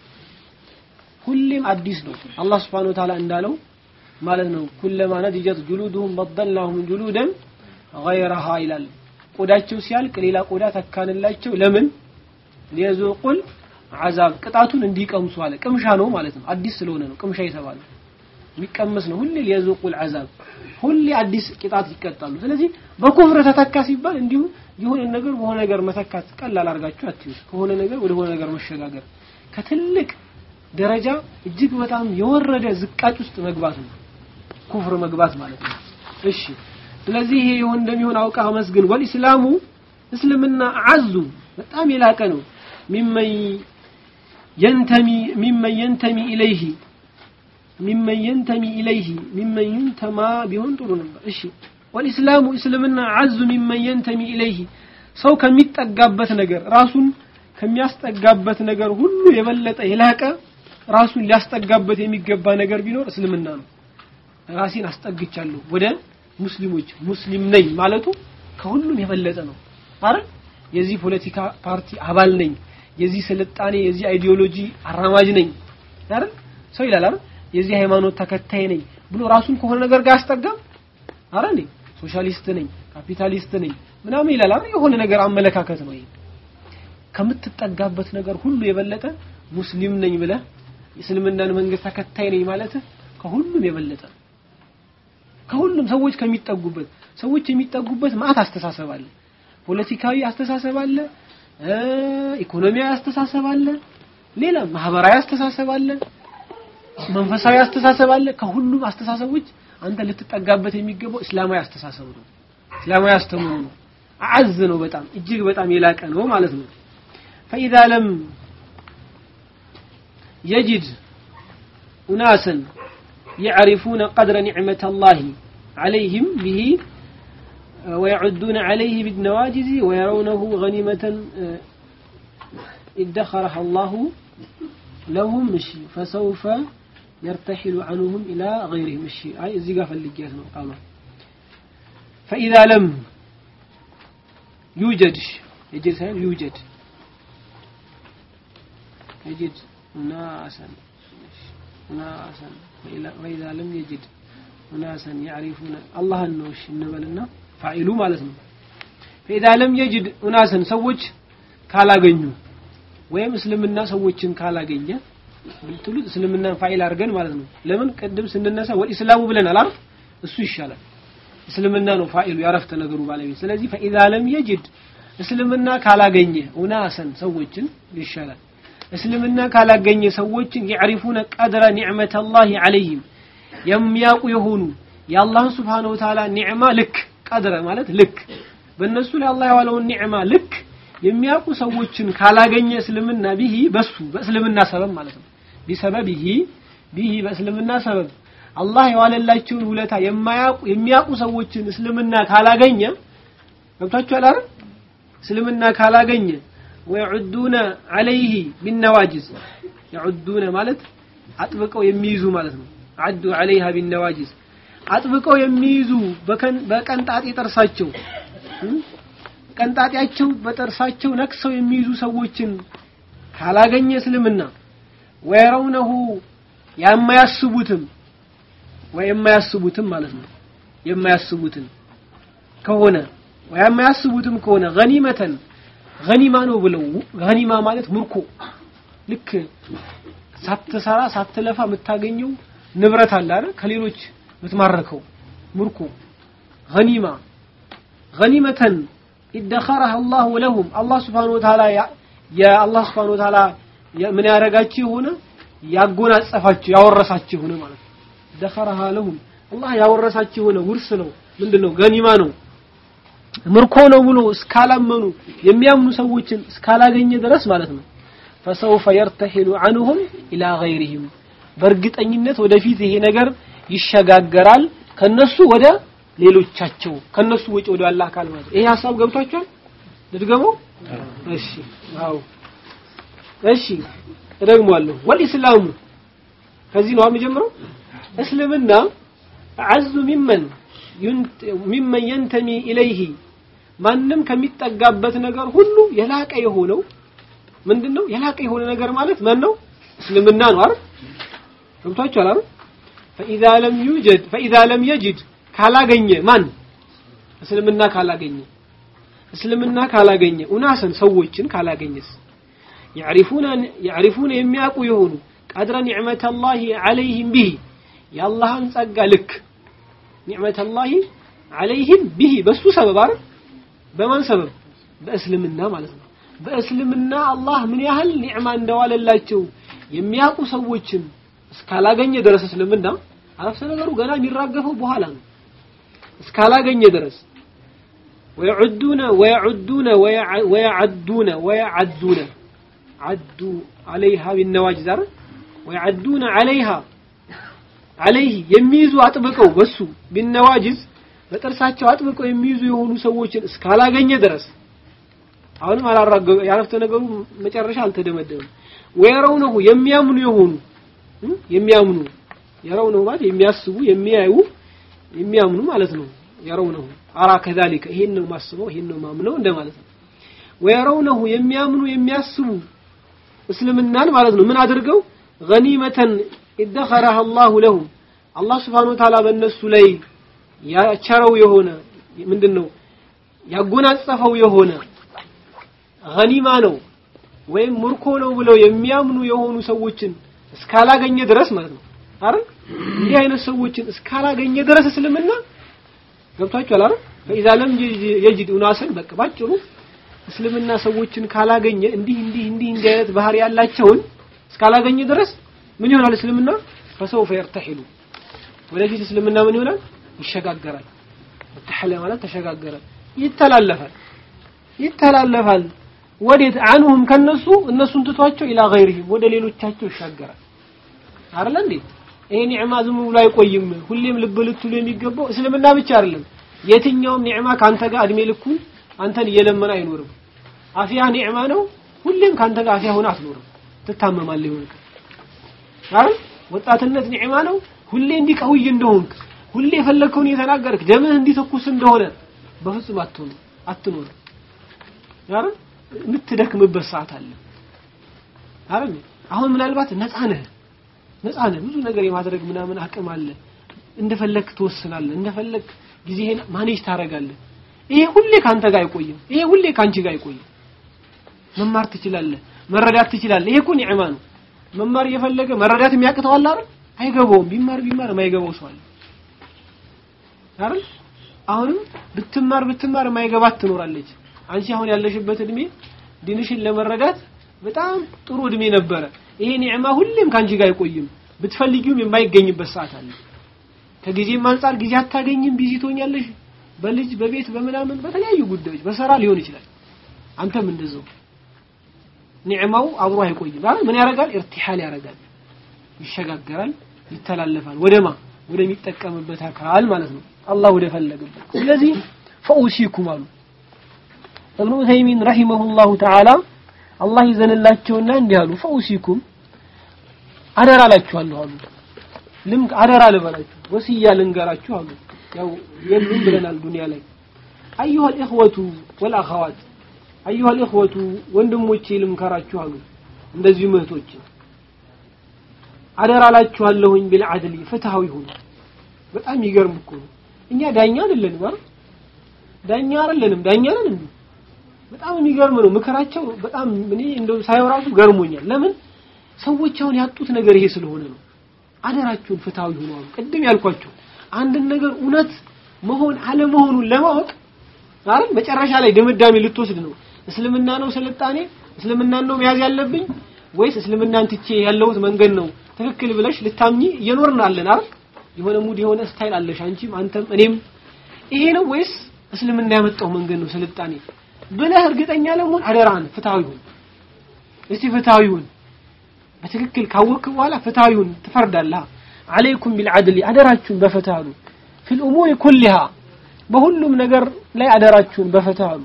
ሁሌም አዲስ ነው አላህ Subhanahu Wa Ta'ala እንዳለው ማለት ነው ኩለማ ነድጀት ጁሉዱሁም በደልናሁም ጁሉደን غيرها ይላል ቆዳቸው ሲያልቅ ሌላ ቆዳ ተካንላቸው ለምን ሊያዙቁል አዛብ ቅጣቱን እንዲቀምሱ አለ ቅምሻ ነው ማለት ነው አዲስ ስለሆነ ነው ቅምሻ የተባለው የሚቀመስ ነው ሁሌ ሊያዙቁል አዛብ ሁሌ አዲስ ቅጣት ይቀጣሉ ስለዚህ በኩፍር ተተካ ሲባል እንዲሁ የሆነ ነገር በሆነ ነገር መተካት ቀላል አድርጋችሁ አትዩት ከሆነ ነገር ወደ ሆነ ነገር መሸጋገር ከትልቅ ደረጃ እጅግ በጣም የወረደ ዝቃጭ ውስጥ መግባት ነው ኩፍር መግባት ማለት ነው እሺ ስለዚህ ይሄ ይሁን እንደሚሆን አውቃ መስግን ወልኢስላሙ እስልምና አዙ በጣም የላቀ ነው ሚመን የንተሚ ሚመን የንተሚ ኢለይሂ ሚመን የንተሚ ኢለይሂ ሚመን ይንተማ ቢሆን ጥሩ ነበር እሺ ወልኢስላሙ እስልምና አዙ ሚመን የንተሚ ኢለይሂ ሰው ከሚጠጋበት ነገር ራሱን ከሚያስጠጋበት ነገር ሁሉ የበለጠ የላቀ ራሱን ሊያስጠጋበት የሚገባ ነገር ቢኖር እስልምና ነው ራሴን አስጠግቻለሁ ወደ ሙስሊሞች ሙስሊም ነኝ ማለቱ ከሁሉም የበለጠ ነው አይደል የዚህ ፖለቲካ ፓርቲ አባል ነኝ የዚህ ስልጣኔ የዚህ አይዲዮሎጂ አራማጅ ነኝ አይደል ሰው ይላል አይደል የዚህ ሃይማኖት ተከታይ ነኝ ብሎ ራሱን ከሆነ ነገር ጋር አስጠጋም አይደል ሶሻሊስት ነኝ ካፒታሊስት ነኝ ምናምን ይላል አይደል የሆነ ነገር አመለካከት ነው ይሄ ከምትጠጋበት ነገር ሁሉ የበለጠ ሙስሊም ነኝ ብለህ የእስልምናን መንግስት ተከታይ ነኝ ማለት ከሁሉም የበለጠ ከሁሉም ሰዎች ከሚጠጉበት ሰዎች የሚጠጉበት ማአት አስተሳሰብ አለ ፖለቲካዊ አስተሳሰብ አለ ኢኮኖሚያዊ አስተሳሰብ አለ ሌላ ማህበራዊ አስተሳሰብ አለ መንፈሳዊ አስተሳሰብ አለ ከሁሉም አስተሳሰቦች አንተ ልትጠጋበት የሚገባው እስላማዊ አስተሳሰብ ነው እስላማዊ አስተምሮ ነው አዝ ነው በጣም እጅግ በጣም የላቀ ነው ማለት ነው فإذا لم يجد أناسا يعرفون قدر نعمة الله عليهم به ويعدون عليه بالنواجز ويرونه غنيمة ادخرها الله لهم مشي فسوف يرتحل عنهم إلى غيرهم مشي أي الزقاف اللي جاتنا قالوا فإذا لم يوجد يجد يوجد يجد ناسا ناسا وإذا لم يجد ناسا يعرفون الله النوش النبلنا فاعلوا مالتنا فإذا لم يجد ناسا سوج ካላገኙ ወይም እስልምና ሰዎችን ካላገኘ ብትሉ እስልምናን ፋይል አድርገን ማለት ነው ለምን ቅድም ስንነሳ ወልኢስላሙ ብለናል አይደል እሱ ይሻላል እስልምና ነው ፋይሉ ያረፍተ ነገሩ ባለቤት ስለዚህ فإذا لم يجد እስልምና ካላገኘ ኡናሰን ሰዎችን ይሻላል እስልምና ካላገኘ ሰዎችን يعرفون قدر نعمة الله عليهم የሚያውቁ የሆኑ የአላህ Subhanahu Wa Ta'ala ኒዕማ ልክ ቀድረ ማለት ልክ በእነሱ ላይ አላህ የዋለውን ኒዕማ ልክ የሚያውቁ ሰዎችን ካላገኘ እስልምና ቢሂ በሱ በእስልምና ሰበብ ማለት ነው ቢሰበቢሂ ቢሂ በእስልምና ሰበብ አላህ የዋለላቸውን ውለታ የማያውቁ የሚያውቁ ሰዎችን እስልምና ካላገኘ ገብታችኋል አይደል እስልምና ካላገኘ ወይዑዱነ አለይህ ቢነዋጅዝ يعዱነ ማለት አጥብቀው የሚይዙ ማለት ነው አዱ አለይሃ ቢነዋጅዝ አጥብቀው የሚይዙ በቀንጣጤ ጥርሳቸው ቀንጣጤያቸው በጥርሳቸው ነክሰው የሚይዙ ሰዎችን ካላገኘ እስልምና ወየረውነሁ የማያስቡትም ወይ የማያስቡትም ማለት ነው የማያስቡትን ከሆነ ወይ የማያስቡትም ከሆነ ገኒመተን ገኒማ ነው ብለው ገኒማ ማለት ምርኮ ልክ ሳትሰራ ሳትለፋ የምታገኘው ንብረት አለ አይደል ከሌሎች የምትማረከው ምርኮ ገኒማ ገኒመተን ኢደኸረህ አላሁ ለሁም አላህ ስብሓነሁ ወተዓላ የአላህ ስብሓነሁ ወተዓላ ምን ያደረጋችሁ የሆነ ያጎናጸፋችሁ ያወረሳችሁ የሆነ ማለት ነው ደኸረሃ ለሁም አላህ ያወረሳችሁ የሆነ ውርስ ነው ምንድነው ገኒማ ነው ምርኮ ነው ብሎ እስካላመኑ የሚያምኑ ሰዎችን እስካላገኘ ድረስ ማለት ነው ፈሰውፈ የርተሒሉ አንሁም ኢላ ገይሪሂም በእርግጠኝነት ወደፊት ይሄ ነገር ይሸጋገራል ከነሱ ወደ ሌሎቻቸው ከነሱ ውጭ ወደ አላህ አካል ማለት ይሄ ሐሳብ ገብቷቸዋል ልድገመው እሺ አዎ እሺ እደግመዋለሁ ወልኢስላሙ ከዚህ ነው የምጀምረው እስልምና አዙ ሚመን ሚመን የንተሚ ኢለይሂ ማንም ከሚጠጋበት ነገር ሁሉ የላቀ የሆነው ምንድነው የላቀ የሆነ ነገር ማለት ማን ነው እስልምና ነው አይደል ገብቷችኋል አይደል فإذا لم يوجد فإذا لم يجد ካላገኘ ማን እስልምና ካላገኘ እስልምና ካላገኘ ኡናሰን ሰዎችን ካላገኘስ يعرفون يعرفون የሚያውቁ የሆኑ ቀድረ ኒዕመተ الله عليهم به የአላህን ጸጋ ልክ ኒዕመተ الله عليهم به በሱ ሰበብ አይደል በማን ሰበብ በእስልምና ማለት ነው በእስልምና አላህ ምን ያህል ኒዕማ እንደዋለላቸው የሚያውቁ ሰዎችን እስካላገኘ ድረስ እስልምና አረፍተ ነገሩ ገና የሚራገፈው በኋላ ነው እስካላገኘ ድረስ ويعدون ويعدون ويعدون ويعدون عدوا عليها بالنواجذ ويعدون عليها عليه የሚይዙ አጥብቀው በሱ بالنواجذ በጥርሳቸው አጥብቀው የሚይዙ የሆኑ ሰዎችን እስካላገኘ ድረስ አሁንም አላራገው ያረፍተ ነገሩ መጨረሻ አልተደመደመም ወየረውነሁ የሚያምኑ የሆኑ የሚያምኑ የረውነሁ ማለት የሚያስቡ የሚያዩ የሚያምኑ ማለት ነው የረውነሁ አራ ከዛሊከ ይሄን ነው ማስበው ይሄን ነው ማምነው እንደማለት ነው ወየረውነሁ የሚያምኑ የሚያስቡ እስልምናን ማለት ነው ምን አድርገው ገኒመተን ኢደኸረህ አላሁ ለሁም አላህ ስብሓነሁ ወተዓላ በእነሱ ላይ ያቸረው የሆነ ምንድነው ያጎናጸፈው የሆነ ገኒማ ነው ወይም ምርኮ ነው ብለው የሚያምኑ የሆኑ ሰዎችን እስካላገኘ ድረስ ማለት ነው አይደል እንዲህ አይነት ሰዎችን እስካላገኘ ድረስ እስልምና ገብቷችኋል አይደል ፈኢዛ ለም የጅድ ኡናስን በቃ ባጭሩ እስልምና ሰዎችን ካላገኘ እንዲህ እንዲህ እንዲህ እንዲህ አይነት ባህሪ ያላቸውን እስካላገኘ ድረስ ምን ይሆናል እስልምና ፈሰውፈ የርተሒሉ ወደፊት እስልምና ምን ይሆናል ይሸጋገራል ተሐለ ማለት ተሸጋገረ ይተላለፋል ይተላለፋል ወዴት አንሁም ከነሱ እነሱን ትቷቸው ኢላ ገይሪሂም ወደ ሌሎቻቸው ይሻገራል አይደል እንዴ ይሄ ኒዕማ ዝም ብሎ አይቆይም ሁሌም ልብ ልትሉ የሚገባው እስልምና ብቻ አይደለም የትኛውም ኒዕማ ካንተ ጋር እድሜ ልኩን አንተን እየለመነ አይኖርም አፊያ ኒዕማ ነው ሁሌም ካንተ ጋር አፊያ ሆነ አትኖርም ትታመማለህ ይሆን አይደል ወጣትነት ኒዕማ ነው ሁሌ እንዲቀውይ እንደሆንክ ሁሌ የፈለግከውን እየተናገርክ ደምህ እንዲተኩስ እንደሆነ በፍጹም አትሆኑ አትኖር አይደል የምትደክምበት ሰዓት አለ አይደል አሁን ምናልባት ነፃ ነህ ነፃ ነህ ብዙ ነገር የማድረግ ምናምን አቅም አለ እንደፈለክ ትወስናለህ እንደፈለክ ጊዜህን ማኔጅ ታደርጋለህ ይሄ ሁሌ ካንተ ጋር አይቆይም ይሄ ሁሌ ካንቺ ጋር አይቆይም መማር ትችላለህ መረዳት ትችላለህ ይሄ እኮ ኒዕማ ነው መማር እየፈለገ መረዳት የሚያቅተው አለ አይደል አይገባውም ቢማር ቢማር የማይገባው ሰው አለ አይደል አሁንም ብትማር ብትማር የማይገባት ትኖራለች አንቺ አሁን ያለሽበት እድሜ ዲንሽን ለመረዳት በጣም ጥሩ እድሜ ነበረ ይሄ ኒዕማ ሁሌም ካንቺ ጋር አይቆይም ብትፈልጊውም የማይገኝበት ሰዓት አለ ከጊዜም አንጻር ጊዜ አታገኝም ቢዚ ትሆኛለሽ በልጅ በቤት በምናምን በተለያዩ ጉዳዮች በሰራ ሊሆን ይችላል አንተም እንደዛው ኒዕማው አብሮ አይቆይም አይደል ምን ያደርጋል ኢርቲሃል ያደርጋል ይሸጋገራል ይተላለፋል ወደማ ወደሚጠቀምበት አካል ማለት ነው አላህ ወደ ፈለገበት ስለዚህ ፈኡሲኩም አሉ እብኑ ተይሚን ረሂመሁላሁ ተዓላ አላህ ይዘንላቸውና እንዲህ አሉ ፈኡሲኩም አደራ አላችኋለሁ አሉ ልም አደራ ልበላችሁ ወስያ ልንገራችሁ አሉ ያው የሉም ብለናል ዱንያ ላይ አዩሃ الإخوة والأخوات አዩሃ الإخوة ወንድሞቼ ልምከራችሁ አሉ እንደዚህ ምህቶች አደራ ላችኋለሁኝ ቢልዓድል ፍትሃዊ ሁኑ በጣም ይገርም እኮ ነው እኛ ዳኛ አይደለንም አይደል ዳኛ አይደለንም ዳኛ ነን እንዴ በጣም የሚገርም ነው ምክራቸው በጣም እኔ እንደው ሳየው ራሱ ገርሞኛል ለምን ሰዎች አሁን ያጡት ነገር ይሄ ስለሆነ ነው አደራችሁን ፍትሃዊ ሁኑ አሉ ቅድም ያልኳችሁ አንድን ነገር እውነት መሆን አለመሆኑን ለማወቅ አይደል መጨረሻ ላይ ድምዳሜ ልትወስድ ነው እስልምና ነው ስልጣኔ እስልምናን ነው መያዝ ያለብኝ ወይስ እስልምናን ትቼ ያለሁት መንገድ ነው ትክክል ብለሽ ልታምኚ እየኖርን አለን አይደል የሆነ ሙድ የሆነ ስታይል አለሽ አንቺም አንተም እኔም ይሄ ነው ወይስ እስልምና ያመጣው መንገድ ነው ስልጣኔ ብለህ እርግጠኛ ለመሆን አደራህን ፍትሃዊ ሁን እስቲ ፍትሃዊ ሁን በትክክል ካወቅክ በኋላ ፍትሃዊ ሁን ትፈርዳለህ አለይኩም ቢልዓድል አደራችሁን በፍትህ አሉ ፊል ኡሙር ኩሊሃ በሁሉም ነገር ላይ አደራችሁን በፍትህ አሉ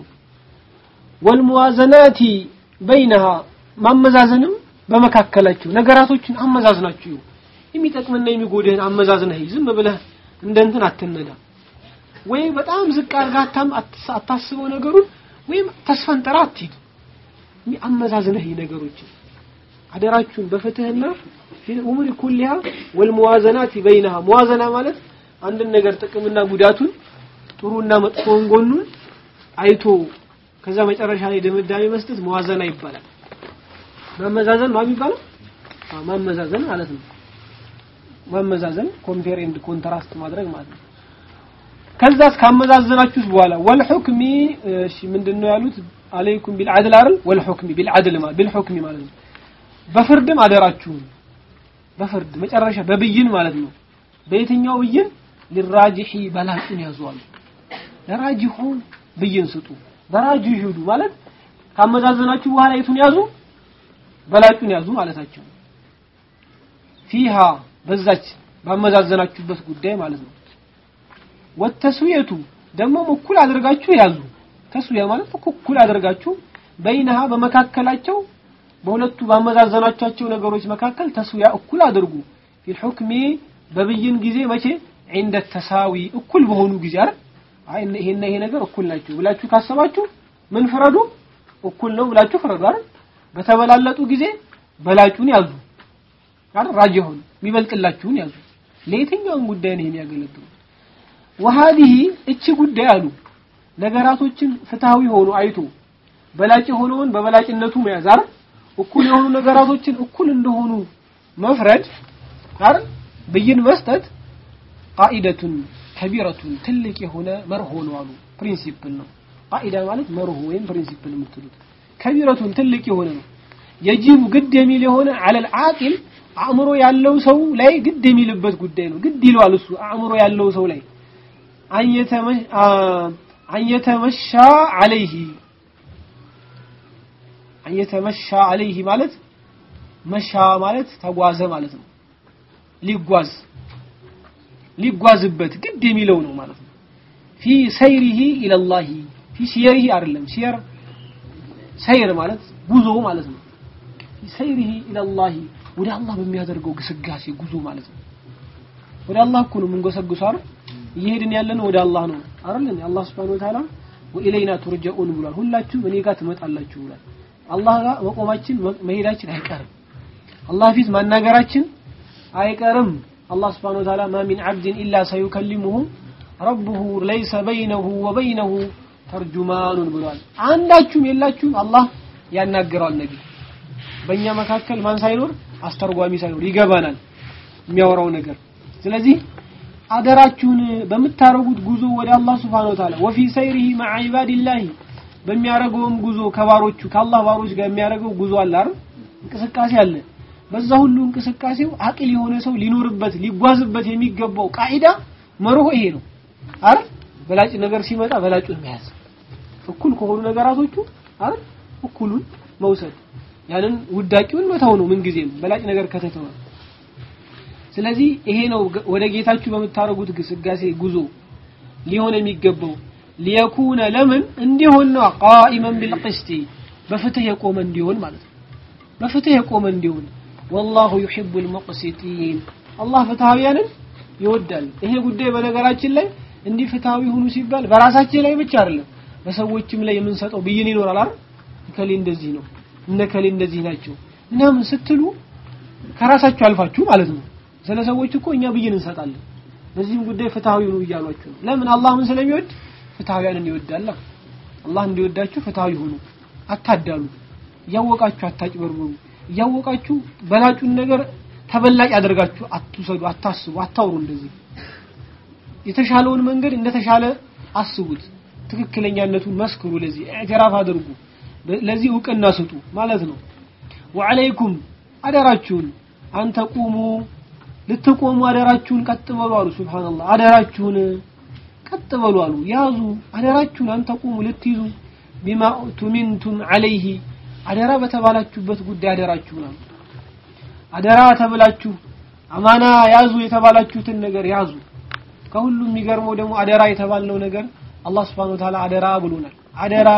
ወልሙዋዘናቲ በይነሃ ማመዛዘንም በመካከላችሁ ነገራቶችን አመዛዝናችሁ የሚጠቅምና የሚጎድህን አመዛዝነህ ዝም ብለህ እንደ እንትን አትነዳ ወይ በጣም ዝቅ አድርጋታም አታስበው ነገሩን ወይም ተስፈንጠራ አትሂድ አመዛዝነህ ነገሮችን አደራችሁን በፍትህና ፊል ኡሙሪ ኩሊሃ ወልሙዋዘናቲ በይነሃ ሙዋዘና ማለት አንድን ነገር ጥቅምና ጉዳቱን ጥሩና መጥፎውን ጎኑን አይቶ ከዛ መጨረሻ ላይ ድምዳሜ መስጠት መዋዘና ይባላል ማመዛዘን ነው የሚባለው ማመዛዘን ማለት ነው ማመዛዘን ኮምፔር ኤንድ ኮንትራስት ማድረግ ማለት ነው ከዛስ ካመዛዘናችሁት በኋላ ወልሁክሚ እሺ ምንድነው ያሉት አለይኩም ቢልዓድል አይደል ወልሁክሚ ቢልዓድል ማለት ቢልሁክሚ ማለት ነው በፍርድም አደራችሁን በፍርድ መጨረሻ በብይን ማለት ነው በየትኛው ብይን ሊራጂሒ በላጩን ያዟል ለራጂሁ ብይን ስጡ በራጂሁ ይሁዱ ማለት ካመዛዘናችሁ በኋላ የቱን ያዙ በላጩን ያዙ ማለታቸው ፊሃ በዛች ባመዛዘናችሁበት ጉዳይ ማለት ነው ወተስዊየቱ ደግሞ እኩል አድርጋችሁ ያዙ ተስዊያ ማለት እኩል አድርጋችሁ በይነሃ በመካከላቸው በሁለቱ ባመዛዘናቸው ነገሮች መካከል ተስዊያ እኩል አድርጉ ፊል ሁክሚ በብይን ጊዜ መቼ عند ተሳዊ እኩል በሆኑ ጊዜ አይደል አይ ይሄና ይሄ ነገር እኩል ናቸው ብላችሁ ካሰባችሁ ምን ፍረዱ እኩል ነው ብላችሁ ፍረዱ አይደል በተበላለጡ ጊዜ በላጩን ያዙ አይደል ራጂሁን የሚበልጥላችሁን ያዙ ለየትኛውም ጉዳይ ነው የሚያገለግሉ ወሃዲህ እቺ ጉዳይ አሉ ነገራቶችን ፍትሃዊ ሆኖ አይቶ በላጭ የሆነውን በበላጭነቱ መያዝ አይደል እኩል የሆኑ ነገራቶችን እኩል እንደሆኑ መፍረድ አይደል ብይን መስጠት ቃኢደቱን ከቢረቱን ትልቅ የሆነ መርሆ ነው አሉ ፕሪንሲፕል ነው ቃኢዳ ማለት መርሆ ወይም ፕሪንሲፕል የምትሉት ከቢረቱን ትልቅ የሆነ ነው የጂቡ ግድ የሚል የሆነ አለል አቂል አእምሮ ያለው ሰው ላይ ግድ የሚልበት ጉዳይ ነው ግድ ይለዋል እሱ አእምሮ ያለው ሰው ላይ አንየተመሻ አለይህ አንየተመሻ አለይህ ማለት መሻ ማለት ተጓዘ ማለት ነው ሊጓዝ ሊጓዝበት ግድ የሚለው ነው ማለት ነው ፊ ሰይሪሂ ኢለላሂ ፊ ሲየሪሂ አይደለም ሲየር ሰይር ማለት ጉዞ ማለት ነው ፊ ሰይሪሂ ኢለላሂ ወደ አላህ በሚያደርገው ግስጋሴ ጉዞ ማለት ነው ወደ አላህ እኮ ነው የምንጎሰግሱ አይደል እየሄድን ያለነው ወደ አላህ ነው አይደል አላህ Subhanahu Wa Ta'ala ወኢለይና ቱርጀኡን ብሏል ሁላችሁም እኔ ጋር ትመጣላችሁ ብሏል አላህ ጋር መቆማችን መሄዳችን አይቀርም አላህ ፊት ማናገራችን አይቀርም الله سبحانه وتعالى ما من عبد إلا سيكلمه ربه ليس بينه وبينه ترجمان ብሏል አንዳችሁም የላችሁም አላህ ያናገራል ነቢ በእኛ መካከል ማን ሳይኖር አስተርጓሚ ሳይኖር ይገባናል የሚያወራው ነገር ስለዚህ አደራችሁን በምታረጉት ጉዞ ወደ አላህ Subhanahu Wa Ta'ala وفي سيره مع عباد الله በሚያረገውም ጉዞ ከባሮቹ ከአላህ ባሮች ጋር የሚያረገው ጉዞ አለ አይደል እንቅስቃሴ አለ በዛ ሁሉ እንቅስቃሴው አቅል የሆነ ሰው ሊኖርበት ሊጓዝበት የሚገባው ቃኢዳ መርሆ ይሄ ነው አይደል በላጭ ነገር ሲመጣ በላጩን መያዝ እኩል ከሆኑ ነገራቶቹ አይደል እኩሉን መውሰድ ያንን ውዳቂውን መተው ነው ምን ጊዜም በላጭ ነገር ከተተወ ስለዚህ ይሄ ነው ወደ ጌታችሁ በምታረጉት ግስጋሴ ጉዞ ሊሆን የሚገባው ሊየኩነ ለምን እንዲሆን ነው ቃኢመን ቢልቅስቲ በፍትህ የቆመ እንዲሆን ማለት ነው በፍትህ የቆመ እንዲሆን ወላሁ ዩሂቡል ሙቅሲቲን አላህ ፍትሃዊያንን ይወዳል። ይሄ ጉዳይ በነገራችን ላይ እንዲህ ፍትሃዊ ሁኑ ሲባል በራሳችን ላይ ብቻ አይደለም በሰዎችም ላይ የምንሰጠው ብይን ይኖራል አይደል? እከሌ እንደዚህ ነው እነ እከሌ እንደዚህ ናቸው ምናምን ስትሉ ከራሳችሁ አልፋችሁ ማለት ነው። ስለ ሰዎች እኮ እኛ ብይን እንሰጣለን። በዚህም ጉዳይ ፍትሃዊ ሁኑ እያሏችሁ ነው። ለምን አላህ ምን ስለሚወድ ፍትሃዊያንን ይወዳል። አላህ እንዲወዳችሁ ፍትሃዊ ሁኑ፣ አታዳሉ፣ እያወቃችሁ አታጭበርብሩ፣ እያወቃችሁ በላጩን ነገር ተበላጭ አድርጋችሁ አትውሰዱ፣ አታስቡ፣ አታውሩ። እንደዚህ የተሻለውን መንገድ እንደተሻለ አስቡት። ትክክለኛነቱን መስክሩ፣ ለዚህ ኢዕትራፍ አድርጉ፣ ለዚህ እውቅና ስጡ ማለት ነው። ወዐለይኩም አደራችሁን አንተ ቁሙ ልትቆሙ አደራችሁን ቀጥ በሉ አሉ። ሱብሃንአላህ አደራችሁን ቀጥ በሉ አሉ። ያዙ አደራችሁን አንተ ቁሙ ልትይዙ ቢማ ቱሚንቱም ዐለይሂ አደራ በተባላችሁበት ጉዳይ አደራችሁን አሉ። አደራ ተብላችሁ አማና ያዙ የተባላችሁትን ነገር ያዙ። ከሁሉም የሚገርመው ደግሞ አደራ የተባልነው ነገር አላህ Subhanahu Wa Ta'ala አደራ ብሎናል። አደራ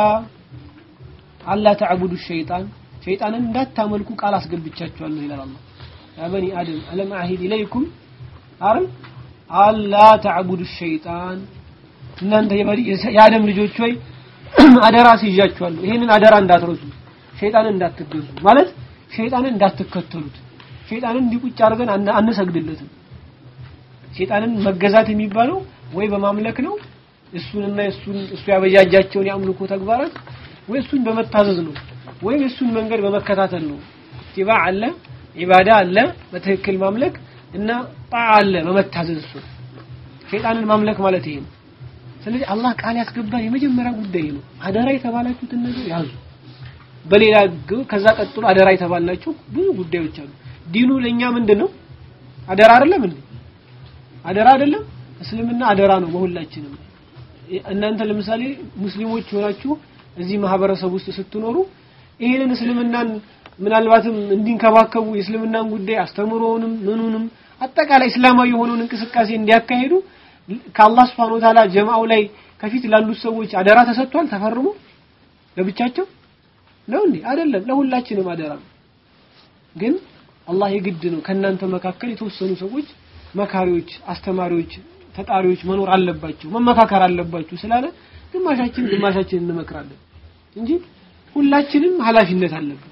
አላ ተዕቡዱ ሸይጣን ሸይጣንን እንዳታመልኩ ቃል አስገብቻችኋለሁ ይላል አላህ። ያ በኒ አደም አለም አሂድ ኢለይኩም አረም አላ ተዕቡዱ ሸይጣን እናንተ የአደም ልጆች ሆይ አደራ ሲይዣችኋለሁ። ይሄንን አደራ እንዳትረሱ፣ ሸይጣንን እንዳትገዙ ማለት ሸይጣንን እንዳትከተሉት። ሸይጣንን እንዲቁጭ አድርገን አንሰግድለትም። ሸይጣንን መገዛት የሚባለው ወይ በማምለክ ነው እሱንና እሱን እሱ ያበጃጃቸውን የአምልኮ ተግባራት ወይ እሱን በመታዘዝ ነው ወይም እሱን መንገድ በመከታተል ነው። ኢትባ አለ፣ ኢባዳ አለ፣ በትክክል ማምለክ እና ጣዓ አለ፣ በመታዘዝ እሱ ሸይጣንን ማምለክ ማለት ይሄ ነው። ስለዚህ አላህ ቃል ያስገባን የመጀመሪያ ጉዳይ ነው። አደራ የተባላችሁትን ነገር ያዙ። በሌላ ከዛ ቀጥሎ አደራ የተባልናቸው ብዙ ጉዳዮች አሉ። ዲኑ ለኛ ምንድነው? አደራ አይደለም እንዴ? አደራ አይደለም? እስልምና አደራ ነው በሁላችንም። እናንተ ለምሳሌ ሙስሊሞች ሆናችሁ እዚህ ማህበረሰብ ውስጥ ስትኖሩ ይሄንን እስልምናን ምናልባትም እንዲንከባከቡ የእስልምናን ጉዳይ አስተምሮውንም ምኑንም አጠቃላይ እስላማዊ የሆነውን እንቅስቃሴ እንዲያካሄዱ ከአላህ Subhanahu Wa Ta'ala ጀማዓው ላይ ከፊት ላሉት ሰዎች አደራ ተሰጥቷል ተፈርሞ ለብቻቸው ነው እንዴ አይደለም ለሁላችንም አደራ ነው ግን አላህ የግድ ነው ከእናንተ መካከል የተወሰኑ ሰዎች መካሪዎች አስተማሪዎች ተጣሪዎች መኖር አለባቸው መመካከር አለባችሁ ስላለ ግማሻችን ግማሻችን እንመክራለን እንጂ ሁላችንም ኃላፊነት አለብን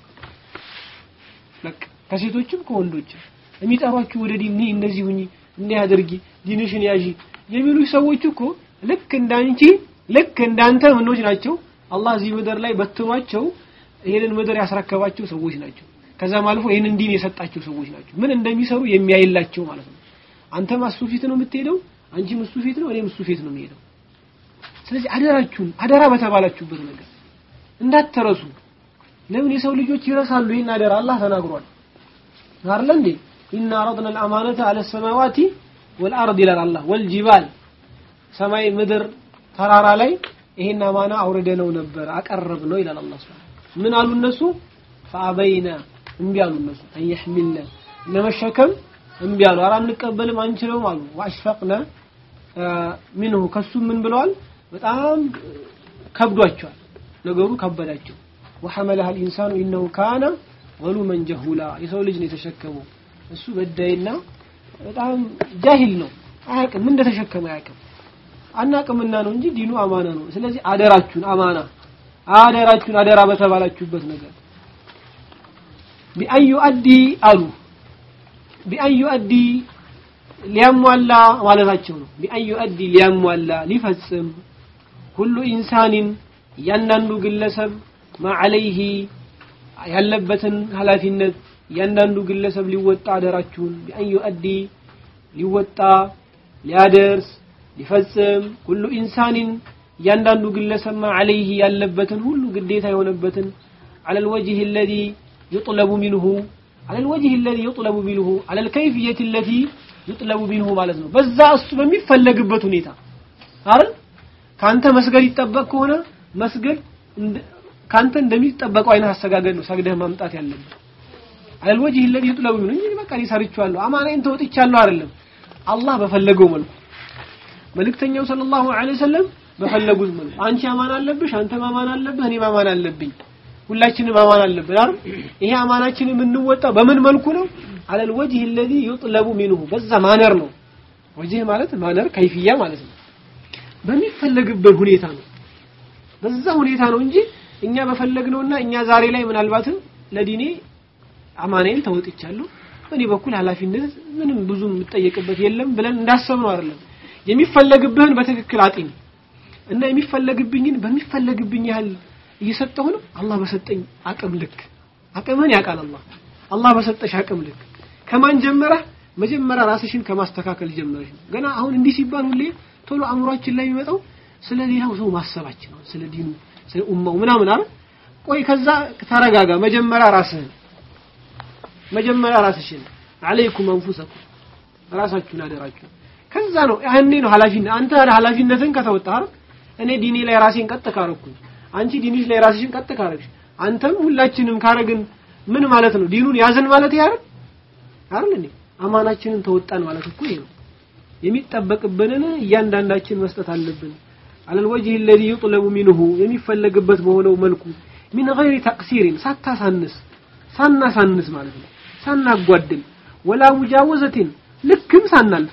በቃ ከሴቶችም ከወንዶችም የሚጠሯችሁ ወደ ዲን እንደዚህ ሁኚ እንዲህ አድርጊ ዲንሽን ያዢ የሚሉ ሰዎች እኮ ልክ እንዳንቺ ልክ እንዳንተ ምኖች ናቸው አላህ እዚህ ምድር ላይ በትኗቸው ይሄንን ምድር ያስረከባቸው ሰዎች ናቸው ከዛም አልፎ ይሄንን ዲን የሰጣቸው ሰዎች ናቸው ምን እንደሚሰሩ የሚያይላቸው ማለት ነው አንተም እሱ ፊት ነው የምትሄደው አንቺም እሱ ፊት ነው እኔም እሱ ፊት ነው የሚሄደው ስለዚህ አደራችሁን አደራ በተባላችሁበት ነገር እንዳትረሱ ለምን የሰው ልጆች ይረሳሉ ይሄን አደራ አላህ ተናግሯል አይደል እንዴ ኢና አረድና الامانه على السماوات والارض ይላል አላህ ወልጂባል ሰማይ ምድር ተራራ ላይ ይሄን አማና አውርደነው ነበር አቀረብ ነው ይላል አላህ Subhanahu ምን አሉ እነሱ ፈአበይና እምቢ አሉ እነሱ አይሕሚልና ለመሸከም እምቢ አሉ ኧረ አንቀበልም አንችለውም አሉ ወአሽፈቅና ሚንሁ ከሱ ምን ብለዋል በጣም ከብዷቸዋል ነገሩ ከበዳቸው ወሐመለሃ الانسان انه كان ظلوما جهولا የሰው ልጅ ነው የተሸከመው እሱ በዳይና በጣም ጃሂል ነው አያውቅም ምን እንደተሸከመ አያውቅም አናቅምና ነው እንጂ ዲኑ አማና ነው ስለዚህ አደራችሁን አማና አደራችሁን አደራ በተባላችሁበት ነገር ቢአን ዩአዲ አሉ ቢአን ዩአዲ ሊያሟላ ማለታቸው ነው ቢአን ዩአዲ ሊያሟላ ሊፈጽም ሁሉ ኢንሳኒን እያንዳንዱ ግለሰብ ማ ዐለይሂ ያለበትን ኃላፊነት እያንዳንዱ ግለሰብ ሊወጣ አደራችሁን ቢአን ዩአዲ ሊወጣ ሊያደርስ ሊፈጽም ሁሉ ኢንሳኒን እያንዳንዱ ግለሰብ ማ ዐለይሂ ያለበትን ሁሉ ግዴታ የሆነበትን على الوجه الذي يطلب منه على الوجه الذي يطلب منه على الكيفية التي يطلب منه ማለት ነው በዛ እሱ በሚፈለግበት ሁኔታ አይደል ካንተ መስገድ ይጠበቅ ከሆነ መስገድ ካንተ እንደሚጠበቀው አይነት አሰጋገድ ነው ሰግደህ ማምጣት ያለብህ على الوجه الذي يطلب منه እንጂ በቃ ሊሰርቻለሁ አማናዬን ተወጥቻለሁ አይደለም አላህ በፈለገው መልኩ መልእክተኛው ሰለላሁ ዐለይሂ ወሰለም በፈለጉት መልኩ አንቺ አማን አለብሽ አንተ ማማን አለብህ እኔ ማማን አለብኝ ሁላችንም አማና አለብን አይደል ይሄ አማናችን የምንወጣው በምን መልኩ ነው አለል ወጅህ الذي يطلب منه በዛ ማነር ነው ወጅህ ማለት ማነር ከይፍያ ማለት ነው በሚፈለግበት ሁኔታ ነው በዛ ሁኔታ ነው እንጂ እኛ በፈለግነውና እኛ ዛሬ ላይ ምናልባትም ለዲኔ አማናዬን ተወጥቻለሁ በእኔ በኩል ኃላፊነት ምንም ብዙ የምጠየቅበት የለም ብለን እንዳሰብነው አይደለም የሚፈለግብህን በትክክል አጢን እና የሚፈለግብኝን በሚፈለግብኝ ያህል እየሰጠሁ ነው አላህ በሰጠኝ አቅም ልክ አቅምህን ያውቃል አላህ አላህ በሰጠሽ አቅም ልክ ከማን ጀመረህ መጀመሪያ ራስሽን ከማስተካከል ጀመረሽ ነው ገና አሁን እንዲህ ሲባል ሁሌ ቶሎ አእምሯችን ላይ የሚመጣው ስለ ሌላው ሰው ማሰባችን ነው ስለ ዲኑ ስለ ኡማው ምናምን አይደል ቆይ ከዛ ተረጋጋ መጀመሪያ ራስህን መጀመሪያ ራስሽን አለይኩም አንፉሰኩም ራሳችሁን አደራችሁ ከዛ ነው ያኔ ነው ኃላፊነት አንተ ኃላፊነትን ከተወጣህ አይደል እኔ ዲኔ ላይ ራሴን ቀጥ ካረኩኝ አንቺ ዲንሽ ላይ ራስሽን ቀጥ ካረግሽ አንተም ሁላችንም ካረግን ምን ማለት ነው ዲኑን ያዝን ማለት ያረግ አይደል እንዴ አማናችንን ተወጣን ማለት እኮ ይሄ ነው የሚጠበቅብንን እያንዳንዳችን መስጠት አለብን على الوجه الذي يطلب منه የሚፈለግበት በሆነው መልኩ من غير تقصير ሳታሳንስ ሳናሳንስ ማለት ነው ሳናጓድል ወላ ሙጃወዘትን ልክም ሳናልፍ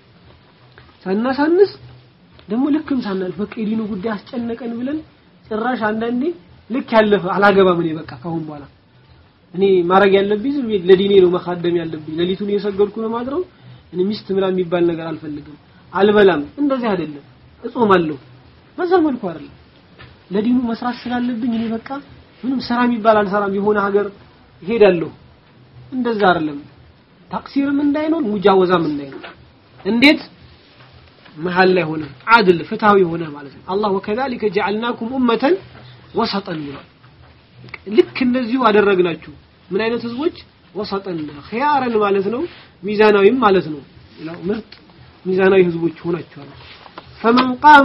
ሳናሳንስ ደግሞ ልክም ሳናልፍ በቃ የዲኑ ጉዳይ አስጨነቀን ብለን ጭራሽ አንዳንዴ ልክ ያለፈ አላገባም እኔ በቃ ካሁን በኋላ እኔ ማድረግ ያለብኝ ዝም ብዬ ለዲኔ ነው መካደም ያለብኝ ሌሊቱን እየሰገድኩ ነው ማድረው እኔ ሚስት ምናምን የሚባል ነገር አልፈልግም አልበላም እንደዚህ አይደለም እጾማለሁ በዛ መልኩ አይደለም ለዲኑ መስራት ስላለብኝ እኔ በቃ ምንም ስራ የሚባል አልሰራም የሆነ ሀገር እሄዳለሁ እንደዛ አይደለም ታክሲርም እንዳይኖር ሙጃወዛም እንዳይኖር እንዴት መሀል ላይ ሆነ አድል ፍትሃዊ ሆነ ማለት ነው አላህ ወከዛሊከ ጀዐልናኩም ኡመተን ወሰጠን ብሏል ልክ እንደዚሁ አደረግናችሁ ምን አይነት ህዝቦች ወሰጠን ኺያረን ማለት ነው ሚዛናዊም ማለት ነው ሌላው ምርጥ ሚዛናዊ ህዝቦች ሆናችኋል ፈመን ቃመ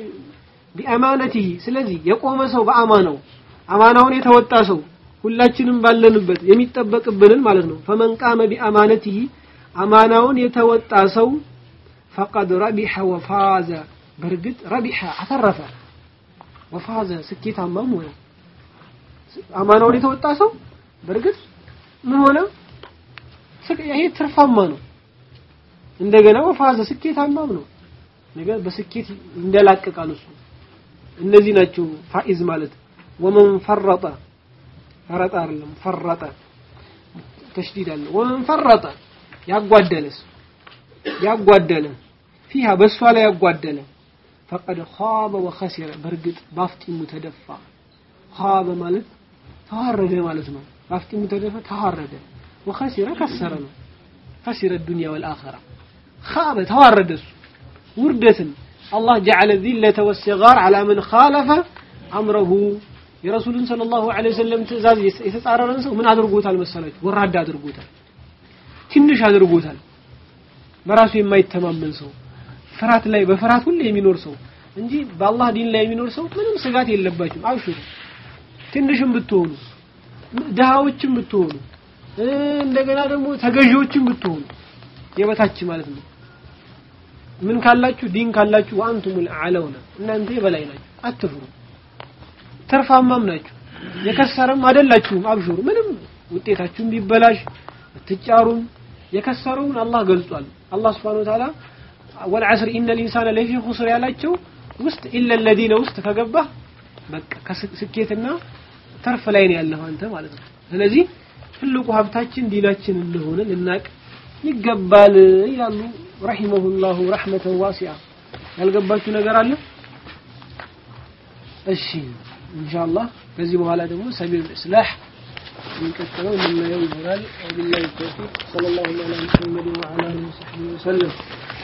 ቢአማነቲሂ ስለዚህ የቆመ ሰው በአማናው አማናውን የተወጣ ሰው ሁላችንም ባለንበት የሚጠበቅብንን ማለት ነው ፈመን ቃመ ቢአማነቲሂ አማናውን የተወጣ ሰው ፈቀድ ረቢሐ ወፋዘ በእርግጥ ረቢሐ አተረፈ ወፋዘ ስኬታማም ሆነ አማናውን የተወጣ ሰው በእርግጥ ምን ሆነ ይሄ ትርፋማ ነው እንደገና ወፋዘ ስኬታማም ነው ነገር በስኬት እንደላቀቃል እሱ እነዚህ ናቸው ፋኢዝ ማለት ወመን ፈረጠ ፈረጠ አይደለም ፈረጠ ተሽዲድ አለ ወመን ፈረጠ ያጓደለስ ያጓደለ ፊሃ በእሷ ላይ ያጓደለ ፈቀድ ኻበ ወኸሲረ በእርግጥ ባፍጢሙ ተደፋ ኻበ ማለት ተዋረደ ማለት ነው ባፍጢሙ ተደፋ ተዋረደ ወኸሲረ ከሰረ ነው خسر الدنيا والآخرة خاب ተዋረደ እሱ ውርደትን አላህ ጀዐለ ዚለተ ወሲጋር ዐላ መን ኻለፈ አምረሁ የረሱልን ሰለላሁ ዐለይሂ ወሰለም ትእዛዝ የተጻረረን ሰው ምን አድርጎታል መሰላችሁ? ወራዳ አድርጎታል፣ ትንሽ አድርጎታል። በራሱ የማይተማመን ሰው ፍርሃት ላይ በፍርሃት ሁሌ የሚኖር ሰው እንጂ በአላህ ዲን ላይ የሚኖር ሰው ምንም ስጋት የለባችሁም። አብሽሩ። ትንሽም ብትሆኑ ድሃዎችም ብትሆኑ እንደገና ደግሞ ተገዢዎችም ብትሆኑ የበታች ማለት ነው። ምን ካላችሁ ዲን ካላችሁ ወአንቱሙል አዕለውና እናንተ የበላይ ናችሁ፣ አትፍሩ። ተርፋማም ናችሁ፣ የከሰረም አይደላችሁም። አብሽሩ። ምንም ውጤታችሁም ቢበላሽ ብትጫሩም የከሰረውን አላህ ገልጿል። አላህ Subhanahu Wa Ta'ala ወልዐስር ኢነል ኢንሳነ ለፊ ኹስር ያላቸው ውስጥ ኢለ الذين ውስጥ ከገባህ በቃ ከስኬትና ተርፍ ላይ ነው ያለኸው አንተ ማለት ነው። ስለዚህ ትልቁ ሀብታችን ዲናችን እንደሆነ ልናቅ ይገባል ይላሉ ረሂመሁላሁ ረሕመተን ዋሲዓ። ያልገባችሁ ነገር አለ? እሺ ኢንሻአላህ ከዚህ በኋላ ደግሞ ሰቢል ኢስላህ የሚቀጥለው የምናየው ይሆናል። ወቢላሂ ተውፊቅ ሰለላሁ ዐላ ሙሐመድ ወዐላ አሊሂ ወሰሕቢሂ ወሰለም